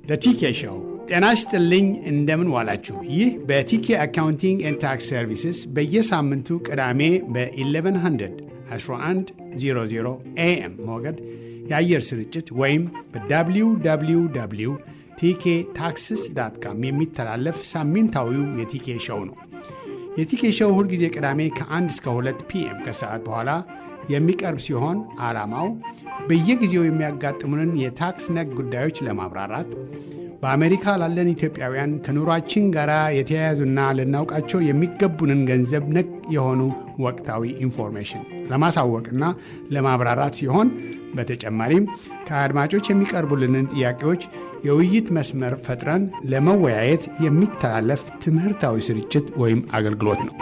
ቲኬ ሾው። ጤና ይስጥልኝ፣ እንደምን ዋላችሁ። ይህ በቲኬ አካውንቲንግ ኤንድ ታክስ ሰርቪስስ በየሳምንቱ ቅዳሜ በ1100 1100 ኤኤም ሞገድ የአየር ስርጭት ወይም በwww ቲኬ ታክስስ ዳት ካም የሚተላለፍ ሳምንታዊው የቲኬ ሾው ነው። የቲኬ ሾው ሁልጊዜ ቅዳሜ ከ1 እስከ 2 ፒኤም ከሰዓት በኋላ የሚቀርብ ሲሆን ዓላማው በየጊዜው የሚያጋጥሙንን የታክስ ነክ ጉዳዮች ለማብራራት በአሜሪካ ላለን ኢትዮጵያውያን ከኑሯችን ጋር የተያያዙና ልናውቃቸው የሚገቡንን ገንዘብ ነክ የሆኑ ወቅታዊ ኢንፎርሜሽን ለማሳወቅና ለማብራራት ሲሆን በተጨማሪም ከአድማጮች የሚቀርቡልንን ጥያቄዎች የውይይት መስመር ፈጥረን ለመወያየት የሚተላለፍ ትምህርታዊ ስርጭት ወይም አገልግሎት ነው።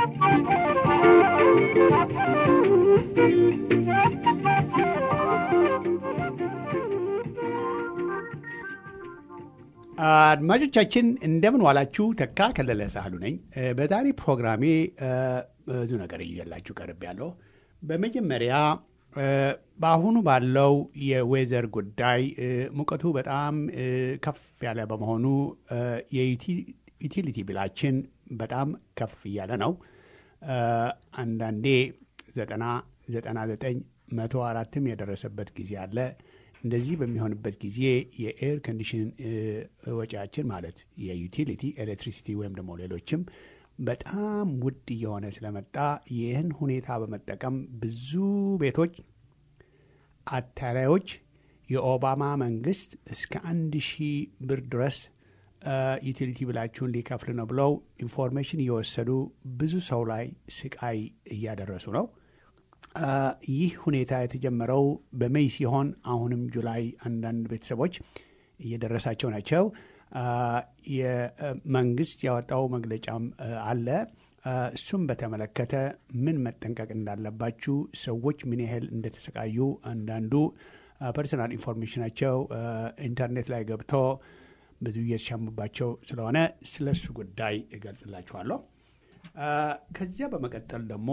አድማጮቻችን እንደምን ዋላችሁ። ተካ ከለለ ሳህሉ ነኝ። በዛሬ ፕሮግራሜ ብዙ ነገር እየላችሁ ቀርብ ያለው በመጀመሪያ በአሁኑ ባለው የዌዘር ጉዳይ ሙቀቱ በጣም ከፍ ያለ በመሆኑ የዩቲሊቲ ቢላችን በጣም ከፍ እያለ ነው። አንዳንዴ ዘጠና ዘጠና ዘጠኝ መቶ አራትም የደረሰበት ጊዜ አለ። እንደዚህ በሚሆንበት ጊዜ የኤር ኮንዲሽን ወጪያችን ማለት የዩቲሊቲ ኤሌክትሪሲቲ ወይም ደግሞ ሌሎችም በጣም ውድ እየሆነ ስለመጣ ይህን ሁኔታ በመጠቀም ብዙ ቤቶች አታላዮች የኦባማ መንግስት እስከ አንድ ሺህ ብር ድረስ ዩቲሊቲ ብላችሁን ሊከፍል ነው ብለው ኢንፎርሜሽን እየወሰዱ ብዙ ሰው ላይ ስቃይ እያደረሱ ነው። ይህ ሁኔታ የተጀመረው በሜይ ሲሆን አሁንም ጁላይ አንዳንድ ቤተሰቦች እየደረሳቸው ናቸው። የመንግስት ያወጣው መግለጫም አለ። እሱም በተመለከተ ምን መጠንቀቅ እንዳለባችሁ፣ ሰዎች ምን ያህል እንደተሰቃዩ አንዳንዱ ፐርሰናል ኢንፎርሜሽናቸው ኢንተርኔት ላይ ገብቶ ብዙ እየተሻሙባቸው ስለሆነ ስለሱ ጉዳይ እገልጽላችኋለሁ። ከዚያ በመቀጠል ደግሞ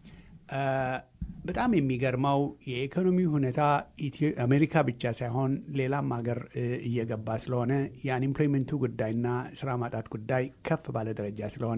በጣም የሚገርመው የኢኮኖሚ ሁኔታ አሜሪካ ብቻ ሳይሆን ሌላም ሀገር እየገባ ስለሆነ የአንኤምፕሎይመንቱ ጉዳይና ስራ ማጣት ጉዳይ ከፍ ባለ ደረጃ ስለሆነ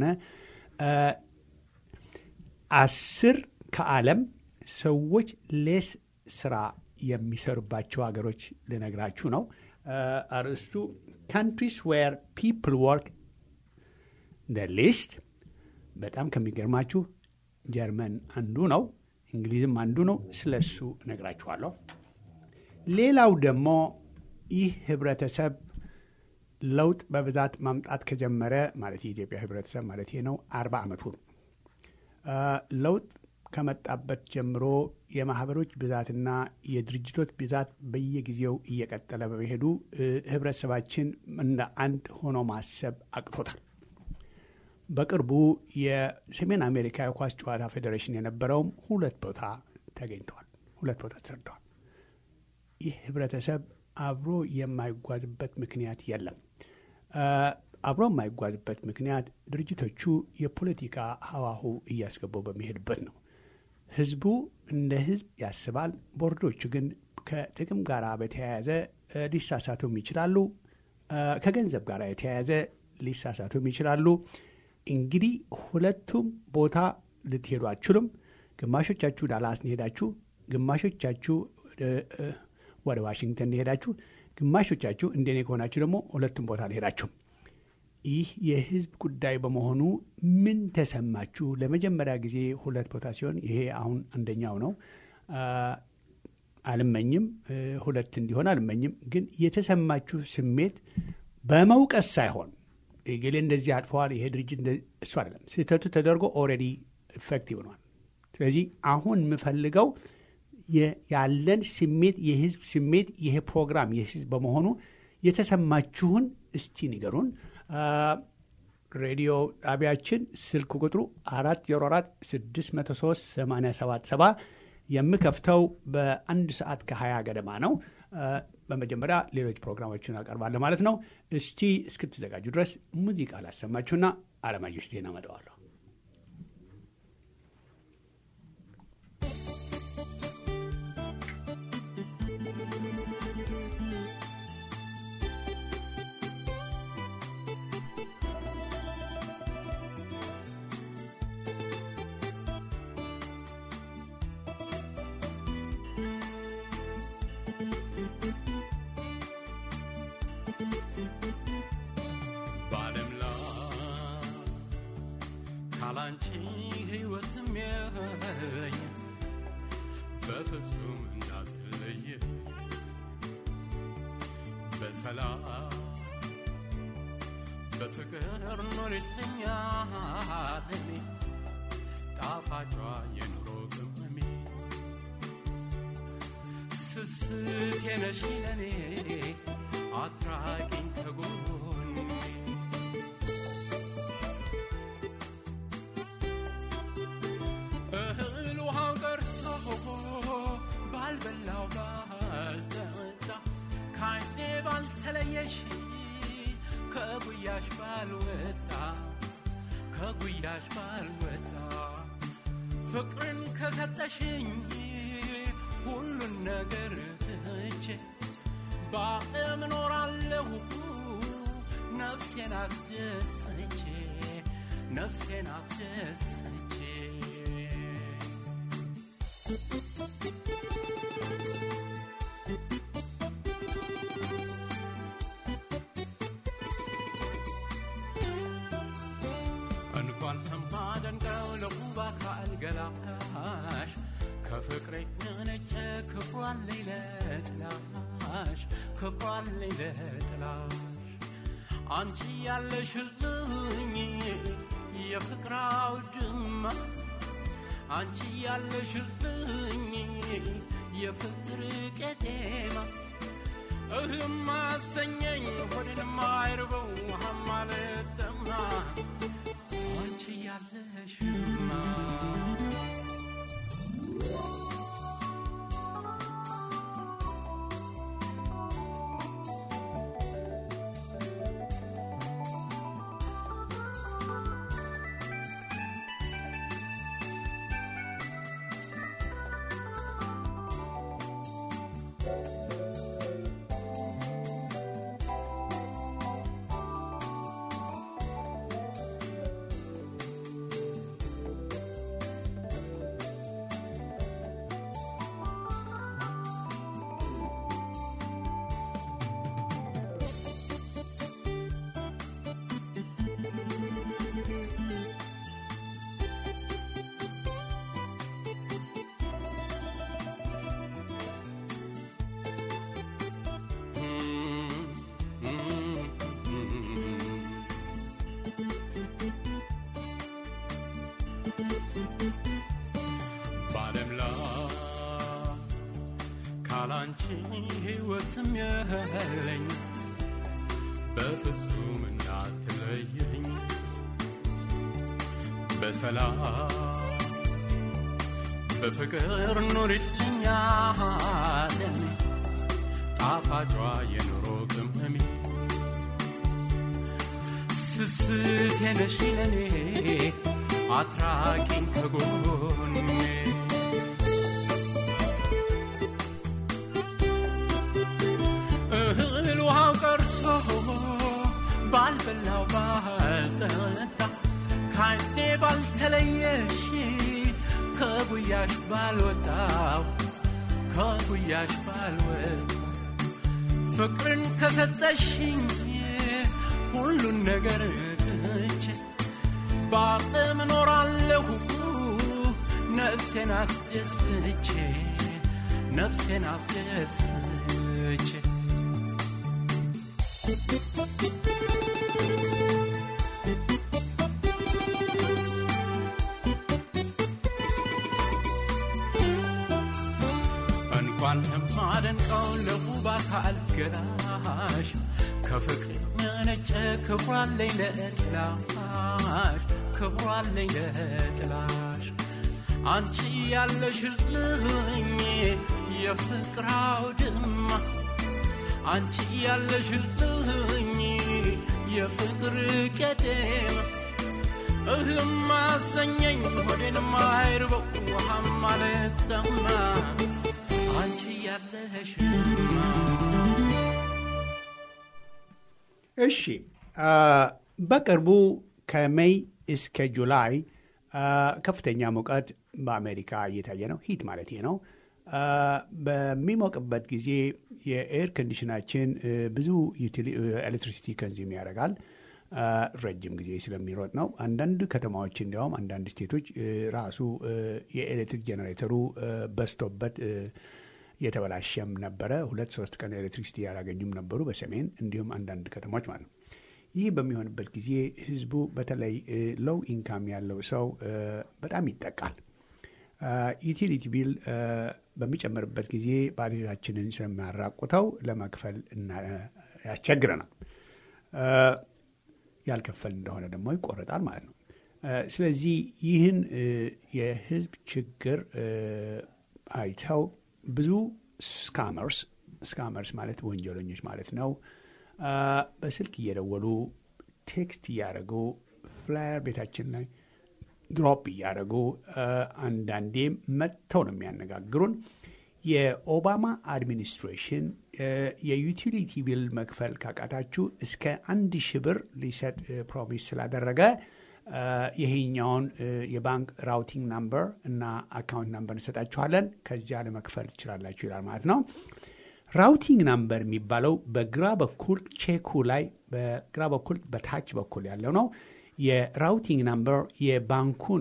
አስር ከዓለም ሰዎች ሌስ ስራ የሚሰሩባቸው ሀገሮች ልነግራችሁ ነው። አርዕስቱ ካንትሪስ ዌር ፒፕል ወርክ ሊስት። በጣም ከሚገርማችሁ ጀርመን አንዱ ነው። እንግሊዝም አንዱ ነው። ስለ እሱ እነግራችኋለሁ። ሌላው ደግሞ ይህ ህብረተሰብ ለውጥ በብዛት ማምጣት ከጀመረ ማለት የኢትዮጵያ ህብረተሰብ ማለት ነው አርባ ዓመቱ ነው። ለውጥ ከመጣበት ጀምሮ የማህበሮች ብዛትና የድርጅቶች ብዛት በየጊዜው እየቀጠለ በመሄዱ ህብረተሰባችን እንደ አንድ ሆኖ ማሰብ አቅቶታል። በቅርቡ የሰሜን አሜሪካ የኳስ ጨዋታ ፌዴሬሽን የነበረውም ሁለት ቦታ ተገኝተዋል፣ ሁለት ቦታ ተሰርተዋል። ይህ ህብረተሰብ አብሮ የማይጓዝበት ምክንያት የለም። አብሮ የማይጓዝበት ምክንያት ድርጅቶቹ የፖለቲካ ሀዋሁ እያስገቡ በሚሄድበት ነው። ህዝቡ እንደ ህዝብ ያስባል። ቦርዶቹ ግን ከጥቅም ጋር በተያያዘ ሊሳሳቱም ይችላሉ። ከገንዘብ ጋር የተያያዘ ሊሳሳቱም ይችላሉ። እንግዲህ ሁለቱም ቦታ ልትሄዱ አችሉም። ግማሾቻችሁ ዳላስ ሄዳችሁ፣ ግማሾቻችሁ ወደ ዋሽንግተን ሄዳችሁ፣ ግማሾቻችሁ እንደኔ ከሆናችሁ ደግሞ ሁለቱም ቦታ አልሄዳችሁም። ይህ የህዝብ ጉዳይ በመሆኑ ምን ተሰማችሁ? ለመጀመሪያ ጊዜ ሁለት ቦታ ሲሆን ይሄ አሁን አንደኛው ነው። አልመኝም ሁለት እንዲሆን አልመኝም። ግን የተሰማችሁ ስሜት በመውቀስ ሳይሆን እገሌ እንደዚህ አጥፈዋል፣ ይሄ ድርጅት እሱ አይደለም። ስህተቱ ተደርጎ ኦልሬዲ ኢፌክቲቭ ሆኗል። ስለዚህ አሁን የምፈልገው ያለን ስሜት የህዝብ ስሜት ይሄ ፕሮግራም የህዝብ በመሆኑ የተሰማችሁን እስቲ ንገሩን። ሬዲዮ ጣቢያችን ስልክ ቁጥሩ 404 603 877 የምከፍተው በአንድ ሰዓት ከ20 ገደማ ነው። በመጀመሪያ ሌሎች ፕሮግራሞችን አቀርባለሁ ማለት ነው። እስቲ እስክትዘጋጁ ድረስ ሙዚቃ ላሰማችሁና አለማየሁ እሸቴን አመጣዋለሁ። ካላንቺ ሕይወትም የለኝ በፍጹም እንዳትለየ በሰላም በፍቅር ኖሪልኛ ለኔ ጣፋጯ የኑሮ ቅመሜ ስስት የነሽ ለኔ አትራቂኝ ከጎኔ እህል ውሃው ቀርቶ ባልበላው ባልጠጣ ካይኔ ባልተለየሽ ከጉያሽ ባልወጣ ከጉያሽ ባልወጣ ፍቅርን ከሰጠሽኝ ሁሉን ነገር ትቼ በዓለም እኖራለሁ ነፍሴን አስደስቼ ነፍሴን አስደስቼ እንኳን ከማደንቀው ለውብ አካል ገላሽ ከፍቅሬ ነጨ ክብሯን ለጥላሽ ክብሯን ለጥላሽ አንቺ ያለሽልኝ የፍቅር አውድማ አንቺ ያለሽልኝ የፍቅር ቄጤማ እህልም አሰኘኝ ሆድንም አይርበው ውሃም አልጠማ አንቺ ያለሽማ በዓለም ላይ ካላንቺ ሕይወትም የለኝ በፍጹም እንዳትለየኝ በሰላም በፍቅር ኑሪልኛ ለኔ ጣፋጯ የኑሮ ቅመሜ ስስት የነሽ ለኔ አትራቂኝ ከጎኔ እህል ውሃው ቀርቶ ባልበላው ባልጠጣ ካይኔ ባልተለየሽ ከጉያሽ ባልወጣው ከጉያሽ ባልወጣ ፍቅርን ከሰጠሽኝ ሁሉን ነገር ትቼ በዓለም እኖራለሁ ነፍሴን አስደስቼ ነፍሴን አስደስቼ እንኳን የማደንቀው ለውብ አካል ገላሽ ከፍቅር መነጨ ክብሯለኝ ለጥላሽ ክብሯለኝ ለጥላሽ አንቺ ያለሽልኝ የፍቅር አውድማ አንቺ ያለሽልኝ የፍቅር ቄጤማ እህልም አሰኘኝ ሆዴንም አይርበው ውሃም አልጠማ አንቺ ያለሽማ እሺ በቅርቡ ከሜይ እስከ ጁላይ ከፍተኛ ሙቀት በአሜሪካ እየታየ ነው። ሂት ማለት ነው። በሚሞቅበት ጊዜ የኤር ኮንዲሽናችን ብዙ ኤሌክትሪሲቲ ከንዚም ያደርጋል። ረጅም ጊዜ ስለሚሮጥ ነው። አንዳንድ ከተማዎች እንዲያውም አንዳንድ ስቴቶች ራሱ የኤሌክትሪክ ጄኔሬተሩ በስቶበት የተበላሸም ነበረ። ሁለት ሶስት ቀን ኤሌክትሪክሲቲ ያላገኙም ነበሩ በሰሜን እንዲሁም አንዳንድ ከተሞች ማለት ነው። ይህ በሚሆንበት ጊዜ ህዝቡ በተለይ ሎው ኢንካም ያለው ሰው በጣም ይጠቃል። ዩቲሊቲ ቢል በሚጨምርበት ጊዜ ባጀታችንን ስለሚያራቁተው ለመክፈል ያስቸግረናል። ያልከፈል እንደሆነ ደግሞ ይቆረጣል ማለት ነው። ስለዚህ ይህን የህዝብ ችግር አይተው ብዙ ስካመርስ ስካመርስ ማለት ወንጀለኞች ማለት ነው በስልክ እየደወሉ ቴክስት እያደረጉ ፍላየር ቤታችን ላይ ድሮፕ እያደረጉ አንዳንዴም መጥተው ነው የሚያነጋግሩን። የኦባማ አድሚኒስትሬሽን የዩቲሊቲ ቢል መክፈል ካቃታችሁ እስከ አንድ ሺህ ብር ሊሰጥ ፕሮሚስ ስላደረገ ይሄኛውን የባንክ ራውቲንግ ናምበር እና አካውንት ናምበር እንሰጣችኋለን ከዚያ ለመክፈል ትችላላችሁ ይላል ማለት ነው። ራውቲንግ ናምበር የሚባለው በግራ በኩል ቼኩ ላይ በግራ በኩል በታች በኩል ያለው ነው። የራውቲንግ ናምበር የባንኩን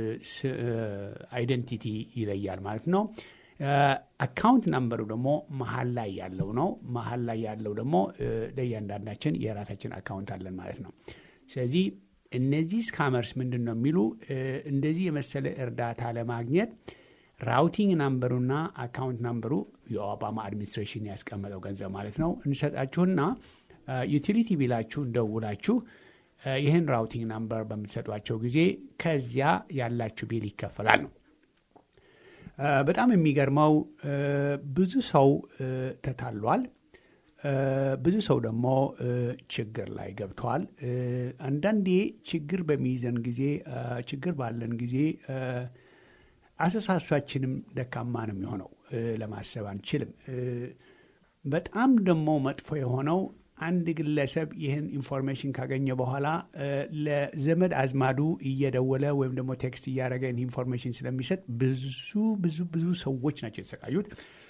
አይደንቲቲ ይለያል ማለት ነው። አካውንት ናምበሩ ደግሞ መሀል ላይ ያለው ነው። መሀል ላይ ያለው ደግሞ ለእያንዳንዳችን የራሳችን አካውንት አለን ማለት ነው። ስለዚህ እነዚህ ስካመርስ ምንድን ነው የሚሉ እንደዚህ የመሰለ እርዳታ ለማግኘት ራውቲንግ ናምበሩና አካውንት ናምበሩ የኦባማ አድሚኒስትሬሽን ያስቀመጠው ገንዘብ ማለት ነው እንሰጣችሁና ዩቲሊቲ ቢላችሁ ደውላችሁ ይህን ራውቲንግ ናምበር በምትሰጧቸው ጊዜ ከዚያ ያላችሁ ቢል ይከፈላል ነው። በጣም የሚገርመው ብዙ ሰው ተታሏል። ብዙ ሰው ደግሞ ችግር ላይ ገብተዋል። አንዳንዴ ችግር በሚይዘን ጊዜ ችግር ባለን ጊዜ አስተሳሰባችንም ደካማ ነው የሚሆነው። ለማሰብ አንችልም። በጣም ደግሞ መጥፎ የሆነው አንድ ግለሰብ ይህን ኢንፎርሜሽን ካገኘ በኋላ ለዘመድ አዝማዱ እየደወለ ወይም ደግሞ ቴክስት እያደረገ ኢንፎርሜሽን ስለሚሰጥ ብዙ ብዙ ብዙ ሰዎች ናቸው የተሰቃዩት።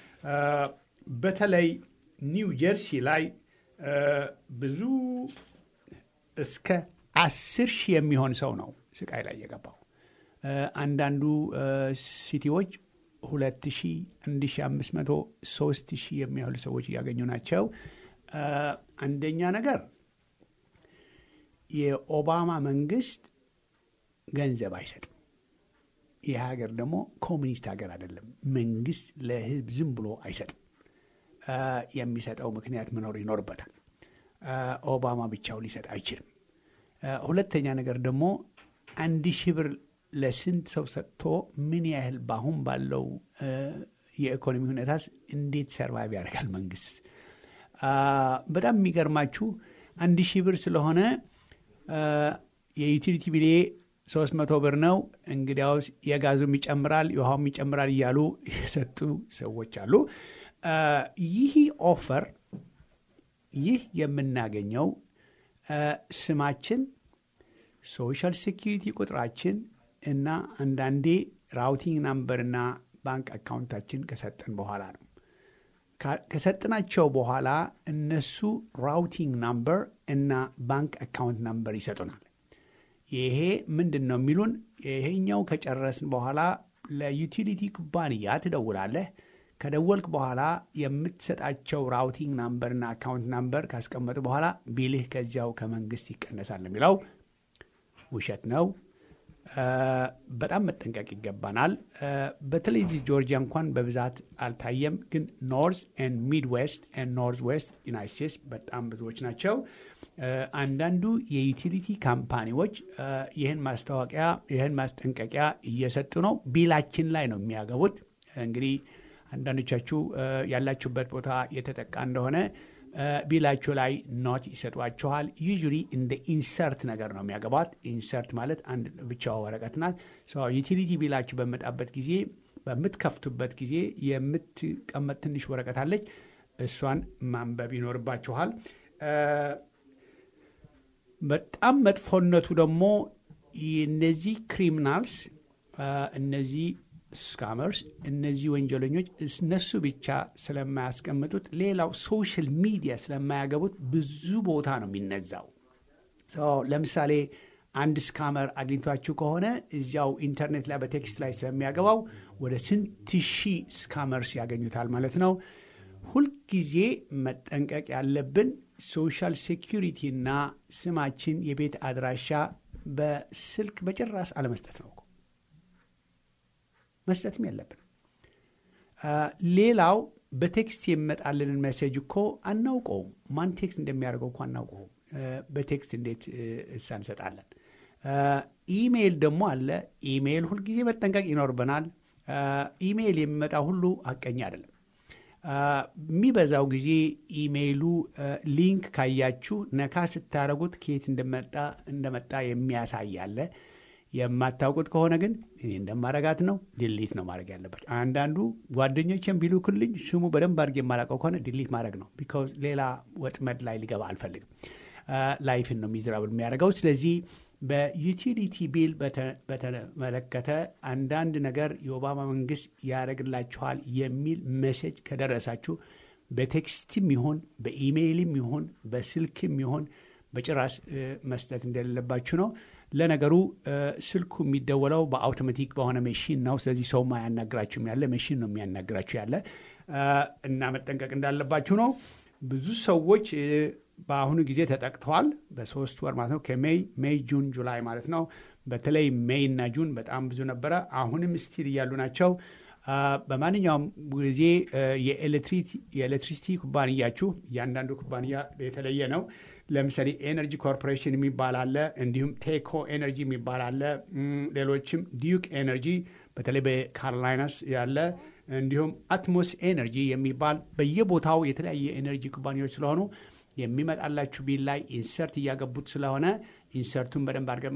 በተለይ ኒው ጀርሲ ላይ ብዙ እስከ አስር ሺህ የሚሆን ሰው ነው ስቃይ ላይ የገባው። አንዳንዱ ሲቲዎች ሁለት ሺህ አንድ ሺህ አምስት መቶ ሶስት ሺህ የሚያህሉ ሰዎች እያገኙ ናቸው። አንደኛ ነገር የኦባማ መንግስት ገንዘብ አይሰጥም። ይህ ሀገር ደግሞ ኮሚኒስት ሀገር አይደለም። መንግስት ለህዝብ ዝም ብሎ አይሰጥም። የሚሰጠው ምክንያት መኖር ይኖርበታል። ኦባማ ብቻው ሊሰጥ አይችልም። ሁለተኛ ነገር ደግሞ አንድ ሺህ ብር ለስንት ሰው ሰጥቶ ምን ያህል በአሁን ባለው የኢኮኖሚ ሁኔታስ እንዴት ሰርቫይቭ ያደርጋል መንግስት? በጣም የሚገርማችሁ አንድ ሺህ ብር ስለሆነ የዩቲሊቲ ቢሌ ሶስት መቶ ብር ነው፣ እንግዲያውስ የጋዙም ይጨምራል፣ የውሃውም ይጨምራል እያሉ የሰጡ ሰዎች አሉ። ይህ ኦፈር ይህ የምናገኘው ስማችን፣ ሶሻል ሴኪሪቲ ቁጥራችን እና አንዳንዴ ራውቲንግ ናምበርና ባንክ አካውንታችን ከሰጠን በኋላ ነው። ከሰጥናቸው በኋላ እነሱ ራውቲንግ ናምበር እና ባንክ አካውንት ናምበር ይሰጡናል። ይሄ ምንድን ነው የሚሉን? ይሄኛው ከጨረስን በኋላ ለዩቲሊቲ ኩባንያ ትደውላለህ። ከደወልክ በኋላ የምትሰጣቸው ራውቲንግ ናምበርና አካውንት ናምበር ካስቀመጡ በኋላ ቢልህ ከዚያው ከመንግስት ይቀነሳል የሚለው ውሸት ነው። በጣም መጠንቀቅ ይገባናል። በተለይ እዚህ ጆርጂያ እንኳን በብዛት አልታየም፣ ግን ኖርዝ ኤንድ ሚድ ዌስት ኤንድ ኖርዝ ዌስት ዩናይት ስቴትስ በጣም ብዙዎች ናቸው። አንዳንዱ የዩቲሊቲ ካምፓኒዎች ይህን ማስታወቂያ ይህን ማስጠንቀቂያ እየሰጡ ነው። ቢላችን ላይ ነው የሚያገቡት። እንግዲህ አንዳንዶቻችሁ ያላችሁበት ቦታ የተጠቃ እንደሆነ ቢላችሁ ላይ ኖት ይሰጧችኋል። ዩዥሊ እንደ ኢንሰርት ነገር ነው የሚያገባት። ኢንሰርት ማለት አንድ ብቻዋ ወረቀት ናት። ዩቲሊቲ ቢላችሁ በመጣበት ጊዜ በምትከፍቱበት ጊዜ የምትቀመጥ ትንሽ ወረቀት አለች። እሷን ማንበብ ይኖርባችኋል። በጣም መጥፎነቱ ደግሞ እነዚህ ክሪሚናልስ እነዚህ ስካመርስ እነዚህ ወንጀለኞች እነሱ ብቻ ስለማያስቀምጡት ሌላው ሶሻል ሚዲያ ስለማያገቡት ብዙ ቦታ ነው የሚነዛው። ለምሳሌ አንድ ስካመር አግኝቷችሁ ከሆነ እዚያው ኢንተርኔት ላይ በቴክስት ላይ ስለሚያገባው ወደ ስንት ሺህ ስካመርስ ያገኙታል ማለት ነው። ሁልጊዜ መጠንቀቅ ያለብን ሶሻል ሴኪሪቲ እና ስማችን፣ የቤት አድራሻ በስልክ በጭራሽ አለመስጠት ነው። መስጠትም ያለብን ሌላው በቴክስት የሚመጣልንን ሜሴጅ እኮ አናውቀውም። ማን ቴክስት እንደሚያደርገው እኮ አናውቀውም። በቴክስት እንዴት እሳ እንሰጣለን? ኢሜይል ደግሞ አለ። ኢሜይል ሁልጊዜ መጠንቀቅ ይኖርብናል። ኢሜይል የሚመጣ ሁሉ ሀቀኛ አይደለም። የሚበዛው ጊዜ ኢሜይሉ ሊንክ ካያችሁ ነካ ስታደረጉት ከየት እንደመጣ እንደመጣ የሚያሳይ አለ። የማታውቁት ከሆነ ግን እኔ እንደማረጋት ነው ዲሊት ነው ማድረግ ያለባቸው። አንዳንዱ ጓደኞችን ቢልኩልኝ ስሙ በደንብ አድርጌ የማላውቀው ከሆነ ዲሊት ማድረግ ነው። ቢካዝ ሌላ ወጥመድ ላይ ሊገባ አልፈልግም። ላይፍን ነው ሚዝራብል የሚያደርገው። ስለዚህ በዩቲሊቲ ቢል በተመለከተ አንዳንድ ነገር የኦባማ መንግስት ያደርግላችኋል የሚል ሜሴጅ ከደረሳችሁ በቴክስትም ይሆን በኢሜይልም ይሆን በስልክም ይሆን በጭራሽ መስጠት እንደሌለባችሁ ነው። ለነገሩ ስልኩ የሚደወለው በአውቶማቲክ በሆነ መሽን ነው። ስለዚህ ሰውም አያናግራችሁም ያለ መሽን ነው የሚያናግራችሁ ያለ እና መጠንቀቅ እንዳለባችሁ ነው። ብዙ ሰዎች በአሁኑ ጊዜ ተጠቅተዋል። በሶስት ወር ማለት ነው ከሜይ ሜይ፣ ጁን፣ ጁላይ ማለት ነው። በተለይ ሜይ እና ጁን በጣም ብዙ ነበረ። አሁንም ስቲል እያሉ ናቸው። በማንኛውም ጊዜ የኤሌክትሪሲቲ ኩባንያችሁ እያንዳንዱ ኩባንያ የተለየ ነው። ለምሳሌ ኤነርጂ ኮርፖሬሽን የሚባል አለ። እንዲሁም ቴኮ ኤነርጂ የሚባል አለ። ሌሎችም ዲዩክ ኤነርጂ በተለይ በካሮላይናስ ያለ እንዲሁም አትሞስ ኤነርጂ የሚባል በየቦታው የተለያየ ኤነርጂ ኩባንያዎች ስለሆኑ የሚመጣላችሁ ቢል ላይ ኢንሰርት እያገቡት ስለሆነ ኢንሰርቱን በደንብ አድርገን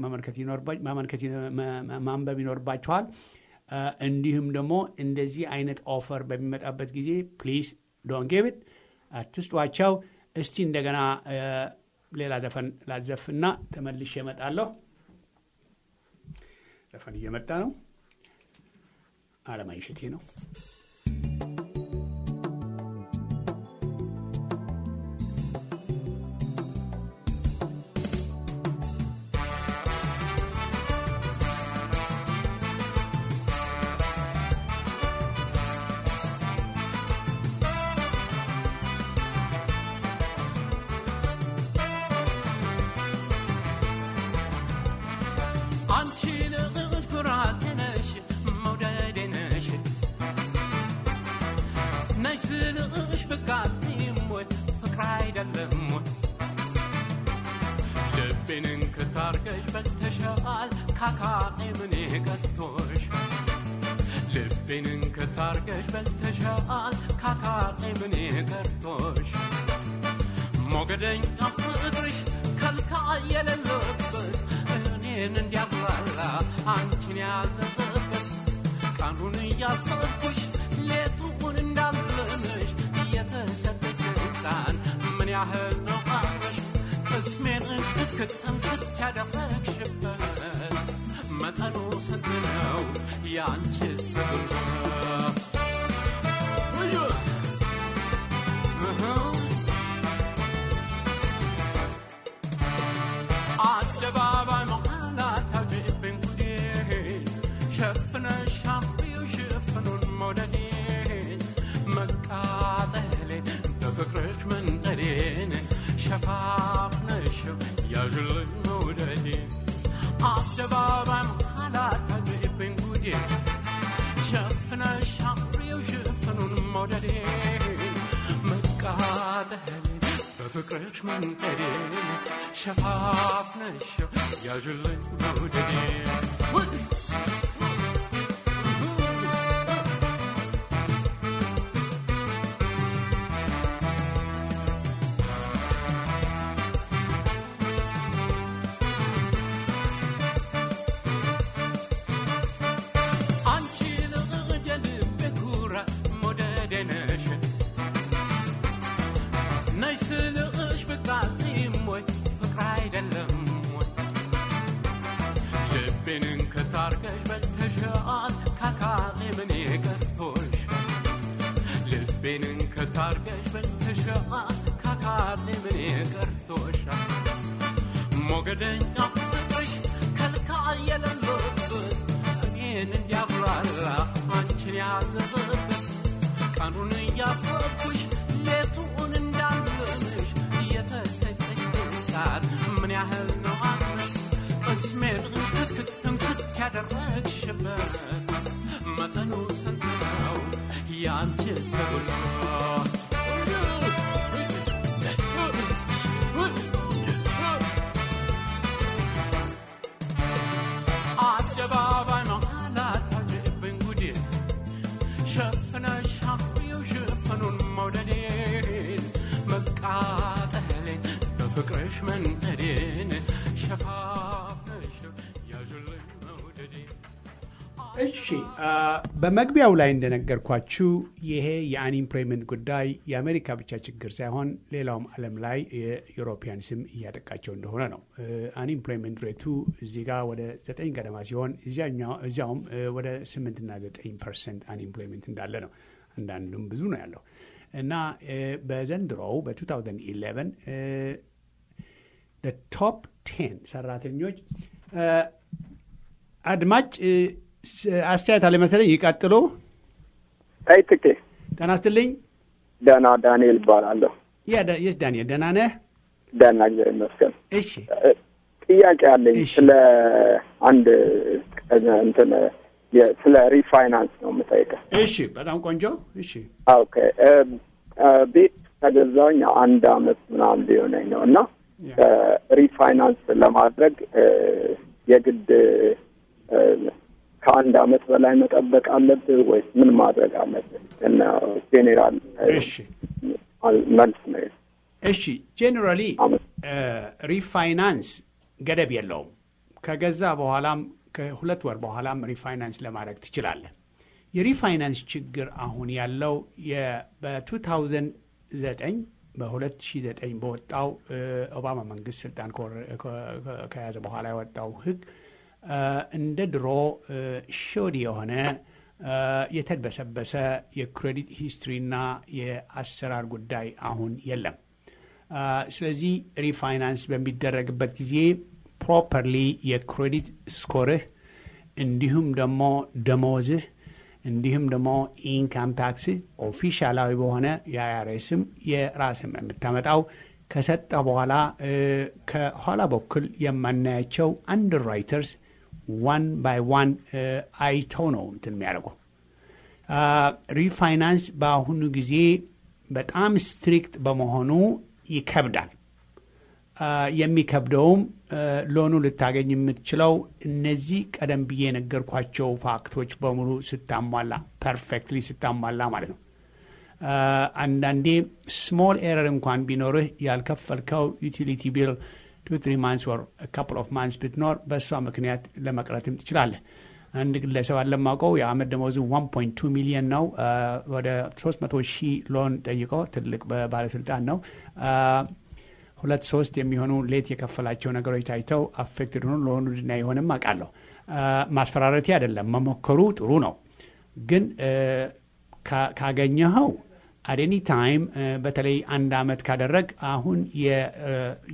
ማንበብ ይኖርባችኋል። እንዲሁም ደግሞ እንደዚህ አይነት ኦፈር በሚመጣበት ጊዜ ፕሊዝ ዶን ጌብት አትስጧቸው። እስቲ እንደገና ሌላ ዘፈን ላዘፍና ተመልሼ እመጣለሁ። ዘፈን እየመጣ ነው። አለማየሁ እሸቴ ነው። ስልሽ ብቃትም ወይ ፍቅር አይደለም ወይ ልቤንን ክታርገሽ በልተሻል ካካጤ ምን ቀርቶሽ ልቤንን ክታርገሽ በልተሻል ካካጤ ምን ቀርቶሽ ሞገደኛ ፍቅርሽ ከልካ የሌለበት እኔን እንዲያጉላላ አንቺን ያዘዘበት ቀኑን እያሰብኩሽ ሌቱን እንዳለንሽ እየተሰጠ ስልጣን ምን ያህል ነው ቃሽ ቅስሜን እንክትክትንክት ያደረግሽበት መጠኑ ስንት ነው የአንቺ ስብበት አደባባይ መሃል አታውጪብኝ ጉዴን ሸፍነሽ አምሪው ሽፍኑን መውደዴን መቃጠሌን በፍቅርሽ መንደዴን ሸፋፍነሽው ያዥልኝ መውደዴን አደባባይ መሃል አታውጪብኝ ጉዴን ሸፍነሽ አምሪው ሽፍኑን መውደዴን መቃጠሌን በፍቅርሽ መንደዴን ሸፋፍነሽው ያዥልኝ መውደዴን አንቺ ልጀልቤ ኩራት መውደዴ ነሽ ነይ ስልሽ ብቃትም ወይ ፍቅር አይደለም ወይ ልቤንን ከታርገሽ በልተሻል ካካጤ ምን ቀርቶሽ ልቤንን ከታርገሽ በልተሻል ካካጤ ምን ቀርቶሻል ሞገድ መውደደኛ ፍቅርሽ ከልካ የሌለበት እኔን እንዲያጉላላ አንቺን ያዘዘበት ቀኑን እያሰብኩሽ ሌቱን እንዳለንሽ እየተሰጠኝ ስቃት ምን ያህል ነው አቅምሽ ቅስሜን እንክትክት እንክት ያደረግሽበት መጠኑ ስንት ነው የአንቺ ሰጉልት አደባባይ መሀላት ታውጭብኝ ጉዴ ሸፍነሽ አፍሬው ሽፍኑን መውደዴን መቃጠሌን በፍቅርሽ መንደዴን ሸፋፍነሽ ያዥልኝ መውደዴን እሺ አ፣ በመግቢያው ላይ እንደነገርኳችሁ ይሄ የአንኢምፕሎይመንት ጉዳይ የአሜሪካ ብቻ ችግር ሳይሆን ሌላውም ዓለም ላይ የዩሮፒያን ስም እያጠቃቸው እንደሆነ ነው። አንኢምፕሎይመንት ሬቱ እዚህ ጋር ወደ ዘጠኝ ገደማ ሲሆን እዚያኛው- እዚያውም እ፣ ወደ ስምንትና ዘጠኝ ፐርሰንት አንኢምፕሎይመንት እንዳለ ነው። አንዳንዱም ብዙ ነው ያለው እና እ፣ በዘንድሮው በ2011 ቶፕ ቴን ሰራተኞች እ፣ አድማጭ እ፣ ስ- አስተያየት አለ መሰለኝ። ይቀጥሉ። አይ ትኬ ጤና ይስጥልኝ። ደህና ዳንኤል እባላለሁ። የስ ዳንኤል ደህና ነህ? ደህና እግዚአብሔር ይመስገን። እሺ እ፣ ጥያቄ አለኝ እሺ። ስለ አንድ ቀን እንትን የ- ስለ ሪፋይናንስ ነው የምጠይቀው። እሺ፣ በጣም ቆንጆ። እሺ ኦኬ እ፣ እ፣ ቤት ከገዛሁኝ አንድ አመት ምናምን ሊሆነኝ ነው እና ያ። እ፣ ሪፋይናንስ ለማድረግ እ፣ የግድ እ፣ ከአንድ አመት በላይ መጠበቅ አለብህ ወይስ ምን ማድረግ አለብህ? እና ጄኔራል እ፣ እሺ መልስ ነው እሺ ጄኔራሊ አመት ሪፋይናንስ ገደብ የለውም። ከገዛ በኋላም ከሁለት ወር በኋላም ሪፋይናንስ ለማድረግ ትችላለህ። የሪፋይናንስ ችግር አሁን ያለው የ- በ2009 በ2009 በወጣው እ፣ ኦባማ መንግስት ስልጣን ከወረ- ከ- ከ- ከያዘ በኋላ የወጣው ህግ እ፣ እንደ ድሮ ሾዲ የሆነ እ፣ የተድበሰበሰ የክሬዲት ሂስትሪና የአሰራር ጉዳይ አሁን የለም። አ፣ ስለዚህ ሪፋይናንስ በሚደረግበት ጊዜ ፕሮፐርሊ የክሬዲት ስኮርህ እንዲሁም ደግሞ ደሞዝህ እንዲሁም ደግሞ ኢንካም ታክስህ ኦፊሻላዊ በሆነ የአይአርኤስም የራስም የምታመጣው ከሰጠ በኋላ እ፣ ከኋላ በኩል የማናያቸው አንደር ራይተርስ ዋን ባይ ዋን አይተው ነው እንትን የሚያደርጉ አ፣ ሪፋይናንስ በአሁኑ ጊዜ በጣም ስትሪክት በመሆኑ ይከብዳል። አ፣ የሚከብደውም አ፣ ሎኑ ልታገኝ የምትችለው እነዚህ ቀደም ብዬ የነገርኳቸው ፋክቶች በሙሉ ስታሟላ ፐርፌክትሊ ስታሟላ ማለት ነው። አ፣ አንዳንዴ ስሞል ኤረር እንኳን ቢኖርህ ያልከፈልከው ዩቲሊቲ ቢል ቱ ትሪ ማንስ ወር ካፕል ኦፍ ማንስ ብትኖር በእሷ ምክንያት ለመቅረትም ትችላለህ። አንድ ግለሰብ አለማውቀው የአመት ደመወዙ 1.2 ሚሊዮን ነው። አ፣ ወደ 300 ሺህ ሎን ጠይቆ ትልቅ ባለስልጣን ነው። አ፣ ሁለት ሶስት የሚሆኑ ሌት የከፈላቸው ነገሮች ታይተው አፌክትድ ሆኑ ሎኑ ድና የሆንም አውቃለሁ። አ፣ ማስፈራረቴ አይደለም፣ መሞከሩ ጥሩ ነው። ግን እ፣ ካ- ካገኘኸው አደኒ ታይም በተለይ አንድ አመት ካደረግ አሁን የ- እ፣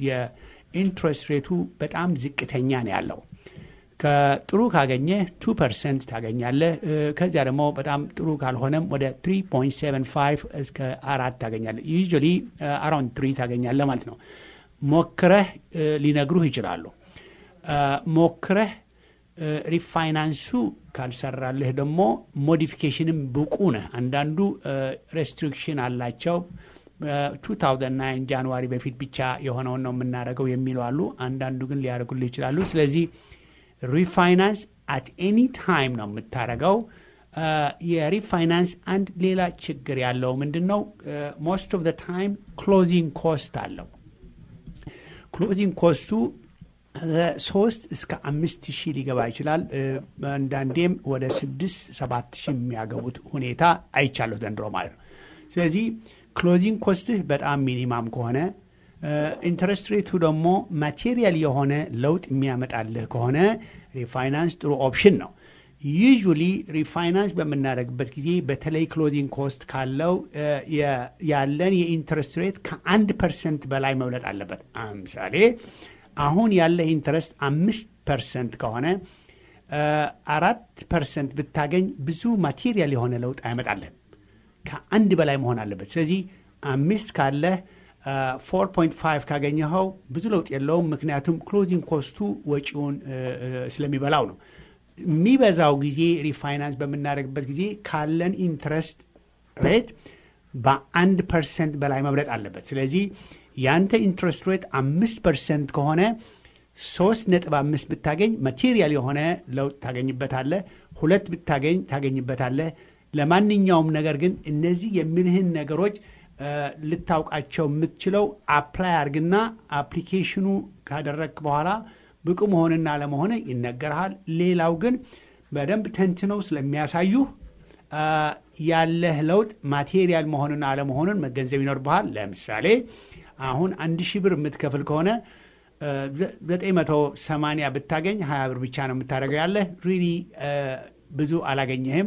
የኢንትረስት ሬቱ በጣም ዝቅተኛ ነው ያለው። ከጥሩ ካገኘ ቱ ፐርሰንት ታገኛለህ። እ፣ ከዚያ ደግሞ በጣም ጥሩ ካልሆነም ወደ 3.75 እስከ አራት ታገኛለህ። ዩዥዋሊ አራውንድ ትሪ ታገኛለህ ማለት ነው። ሞክረህ እ፣ ሊነግሩህ ይችላሉ። እ፣ ሞክረህ እ፣ ሪፋይናንሱ ካልሰራልህ ደግሞ ሞዲፊኬሽንም ብቁ ነህ። አንዳንዱ ሬስትሪክሽን አላቸው። 2009 ጃንዋሪ በፊት ብቻ የሆነውን ነው የምናደርገው የሚሉ አሉ። አንዳንዱ ግን ሊያደርጉልህ ይችላሉ። ስለዚህ ሪፋይናንስ አት ኤኒ ታይም ነው የምታደርገው። አ፣ የሪፋይናንስ አንድ ሌላ ችግር ያለው ምንድን ነው? ሞስት ኦፍ ታይም ክሎዚንግ ኮስት አለው። ክሎዚንግ ኮስቱ ሶስት እስከ አምስት ሺህ ሊገባ ይችላል። እ፣ አንዳንዴም ወደ ስድስት ሰባት ሺህ የሚያገቡት ሁኔታ አይቻለሁ ዘንድሮ ማለት ነው። ስለዚህ ክሎዚንግ ኮስትህ በጣም ሚኒማም ከሆነ ኢንተረስት ሬቱ ደግሞ ማቴሪያል የሆነ ለውጥ የሚያመጣልህ ከሆነ ሪፋይናንስ ጥሩ ኦፕሽን ነው። ዩዥሊ ሪፋይናንስ በምናደርግበት ጊዜ በተለይ ክሎዚንግ ኮስት ካለው እ፣ የ- ያለን የኢንተረስት ሬት ከአንድ ፐርሰንት በላይ መብለጥ አለበት። ምሳሌ አሁን ያለህ ኢንትረስት አምስት ፐርሰንት ከሆነ አራት ፐርሰንት ብታገኝ ብዙ ማቴሪያል የሆነ ለውጥ አይመጣልህም። ከአንድ በላይ መሆን አለበት። ስለዚህ አምስት ካለህ ፎር ፖይንት ፋይቭ ካገኘኸው ብዙ ለውጥ የለውም። ምክንያቱም ክሎዚንግ ኮስቱ ወጪውን ስለሚበላው ነው። የሚበዛው ጊዜ ሪፋይናንስ በምናደርግበት ጊዜ ካለን ኢንትረስት ሬት በአንድ ፐርሰንት በላይ መብለጥ አለበት። ስለዚህ ያንተ ኢንትረስት ሬት አምስት ፐርሰንት ከሆነ ሶስት ነጥብ አምስት ብታገኝ ማቴሪያል የሆነ ለውጥ ታገኝበታለህ። ሁለት ብታገኝ ታገኝበታለህ። ለማንኛውም ነገር ግን እነዚህ የሚልህን ነገሮች ልታውቃቸው የምትችለው አፕላይ አርግና አፕሊኬሽኑ ካደረግክ በኋላ ብቁ መሆንና አለመሆነ ይነገርሃል። ሌላው ግን በደንብ ተንትነው ስለሚያሳዩህ ያለህ ለውጥ ማቴሪያል መሆንና አለመሆኑን መገንዘብ ይኖርብሃል። ለምሳሌ አሁን አንድ ሺህ ብር የምትከፍል ከሆነ 980 ብታገኝ 20 ብር ብቻ ነው የምታደርገው ያለህ ሪሊ ብዙ አላገኘህም።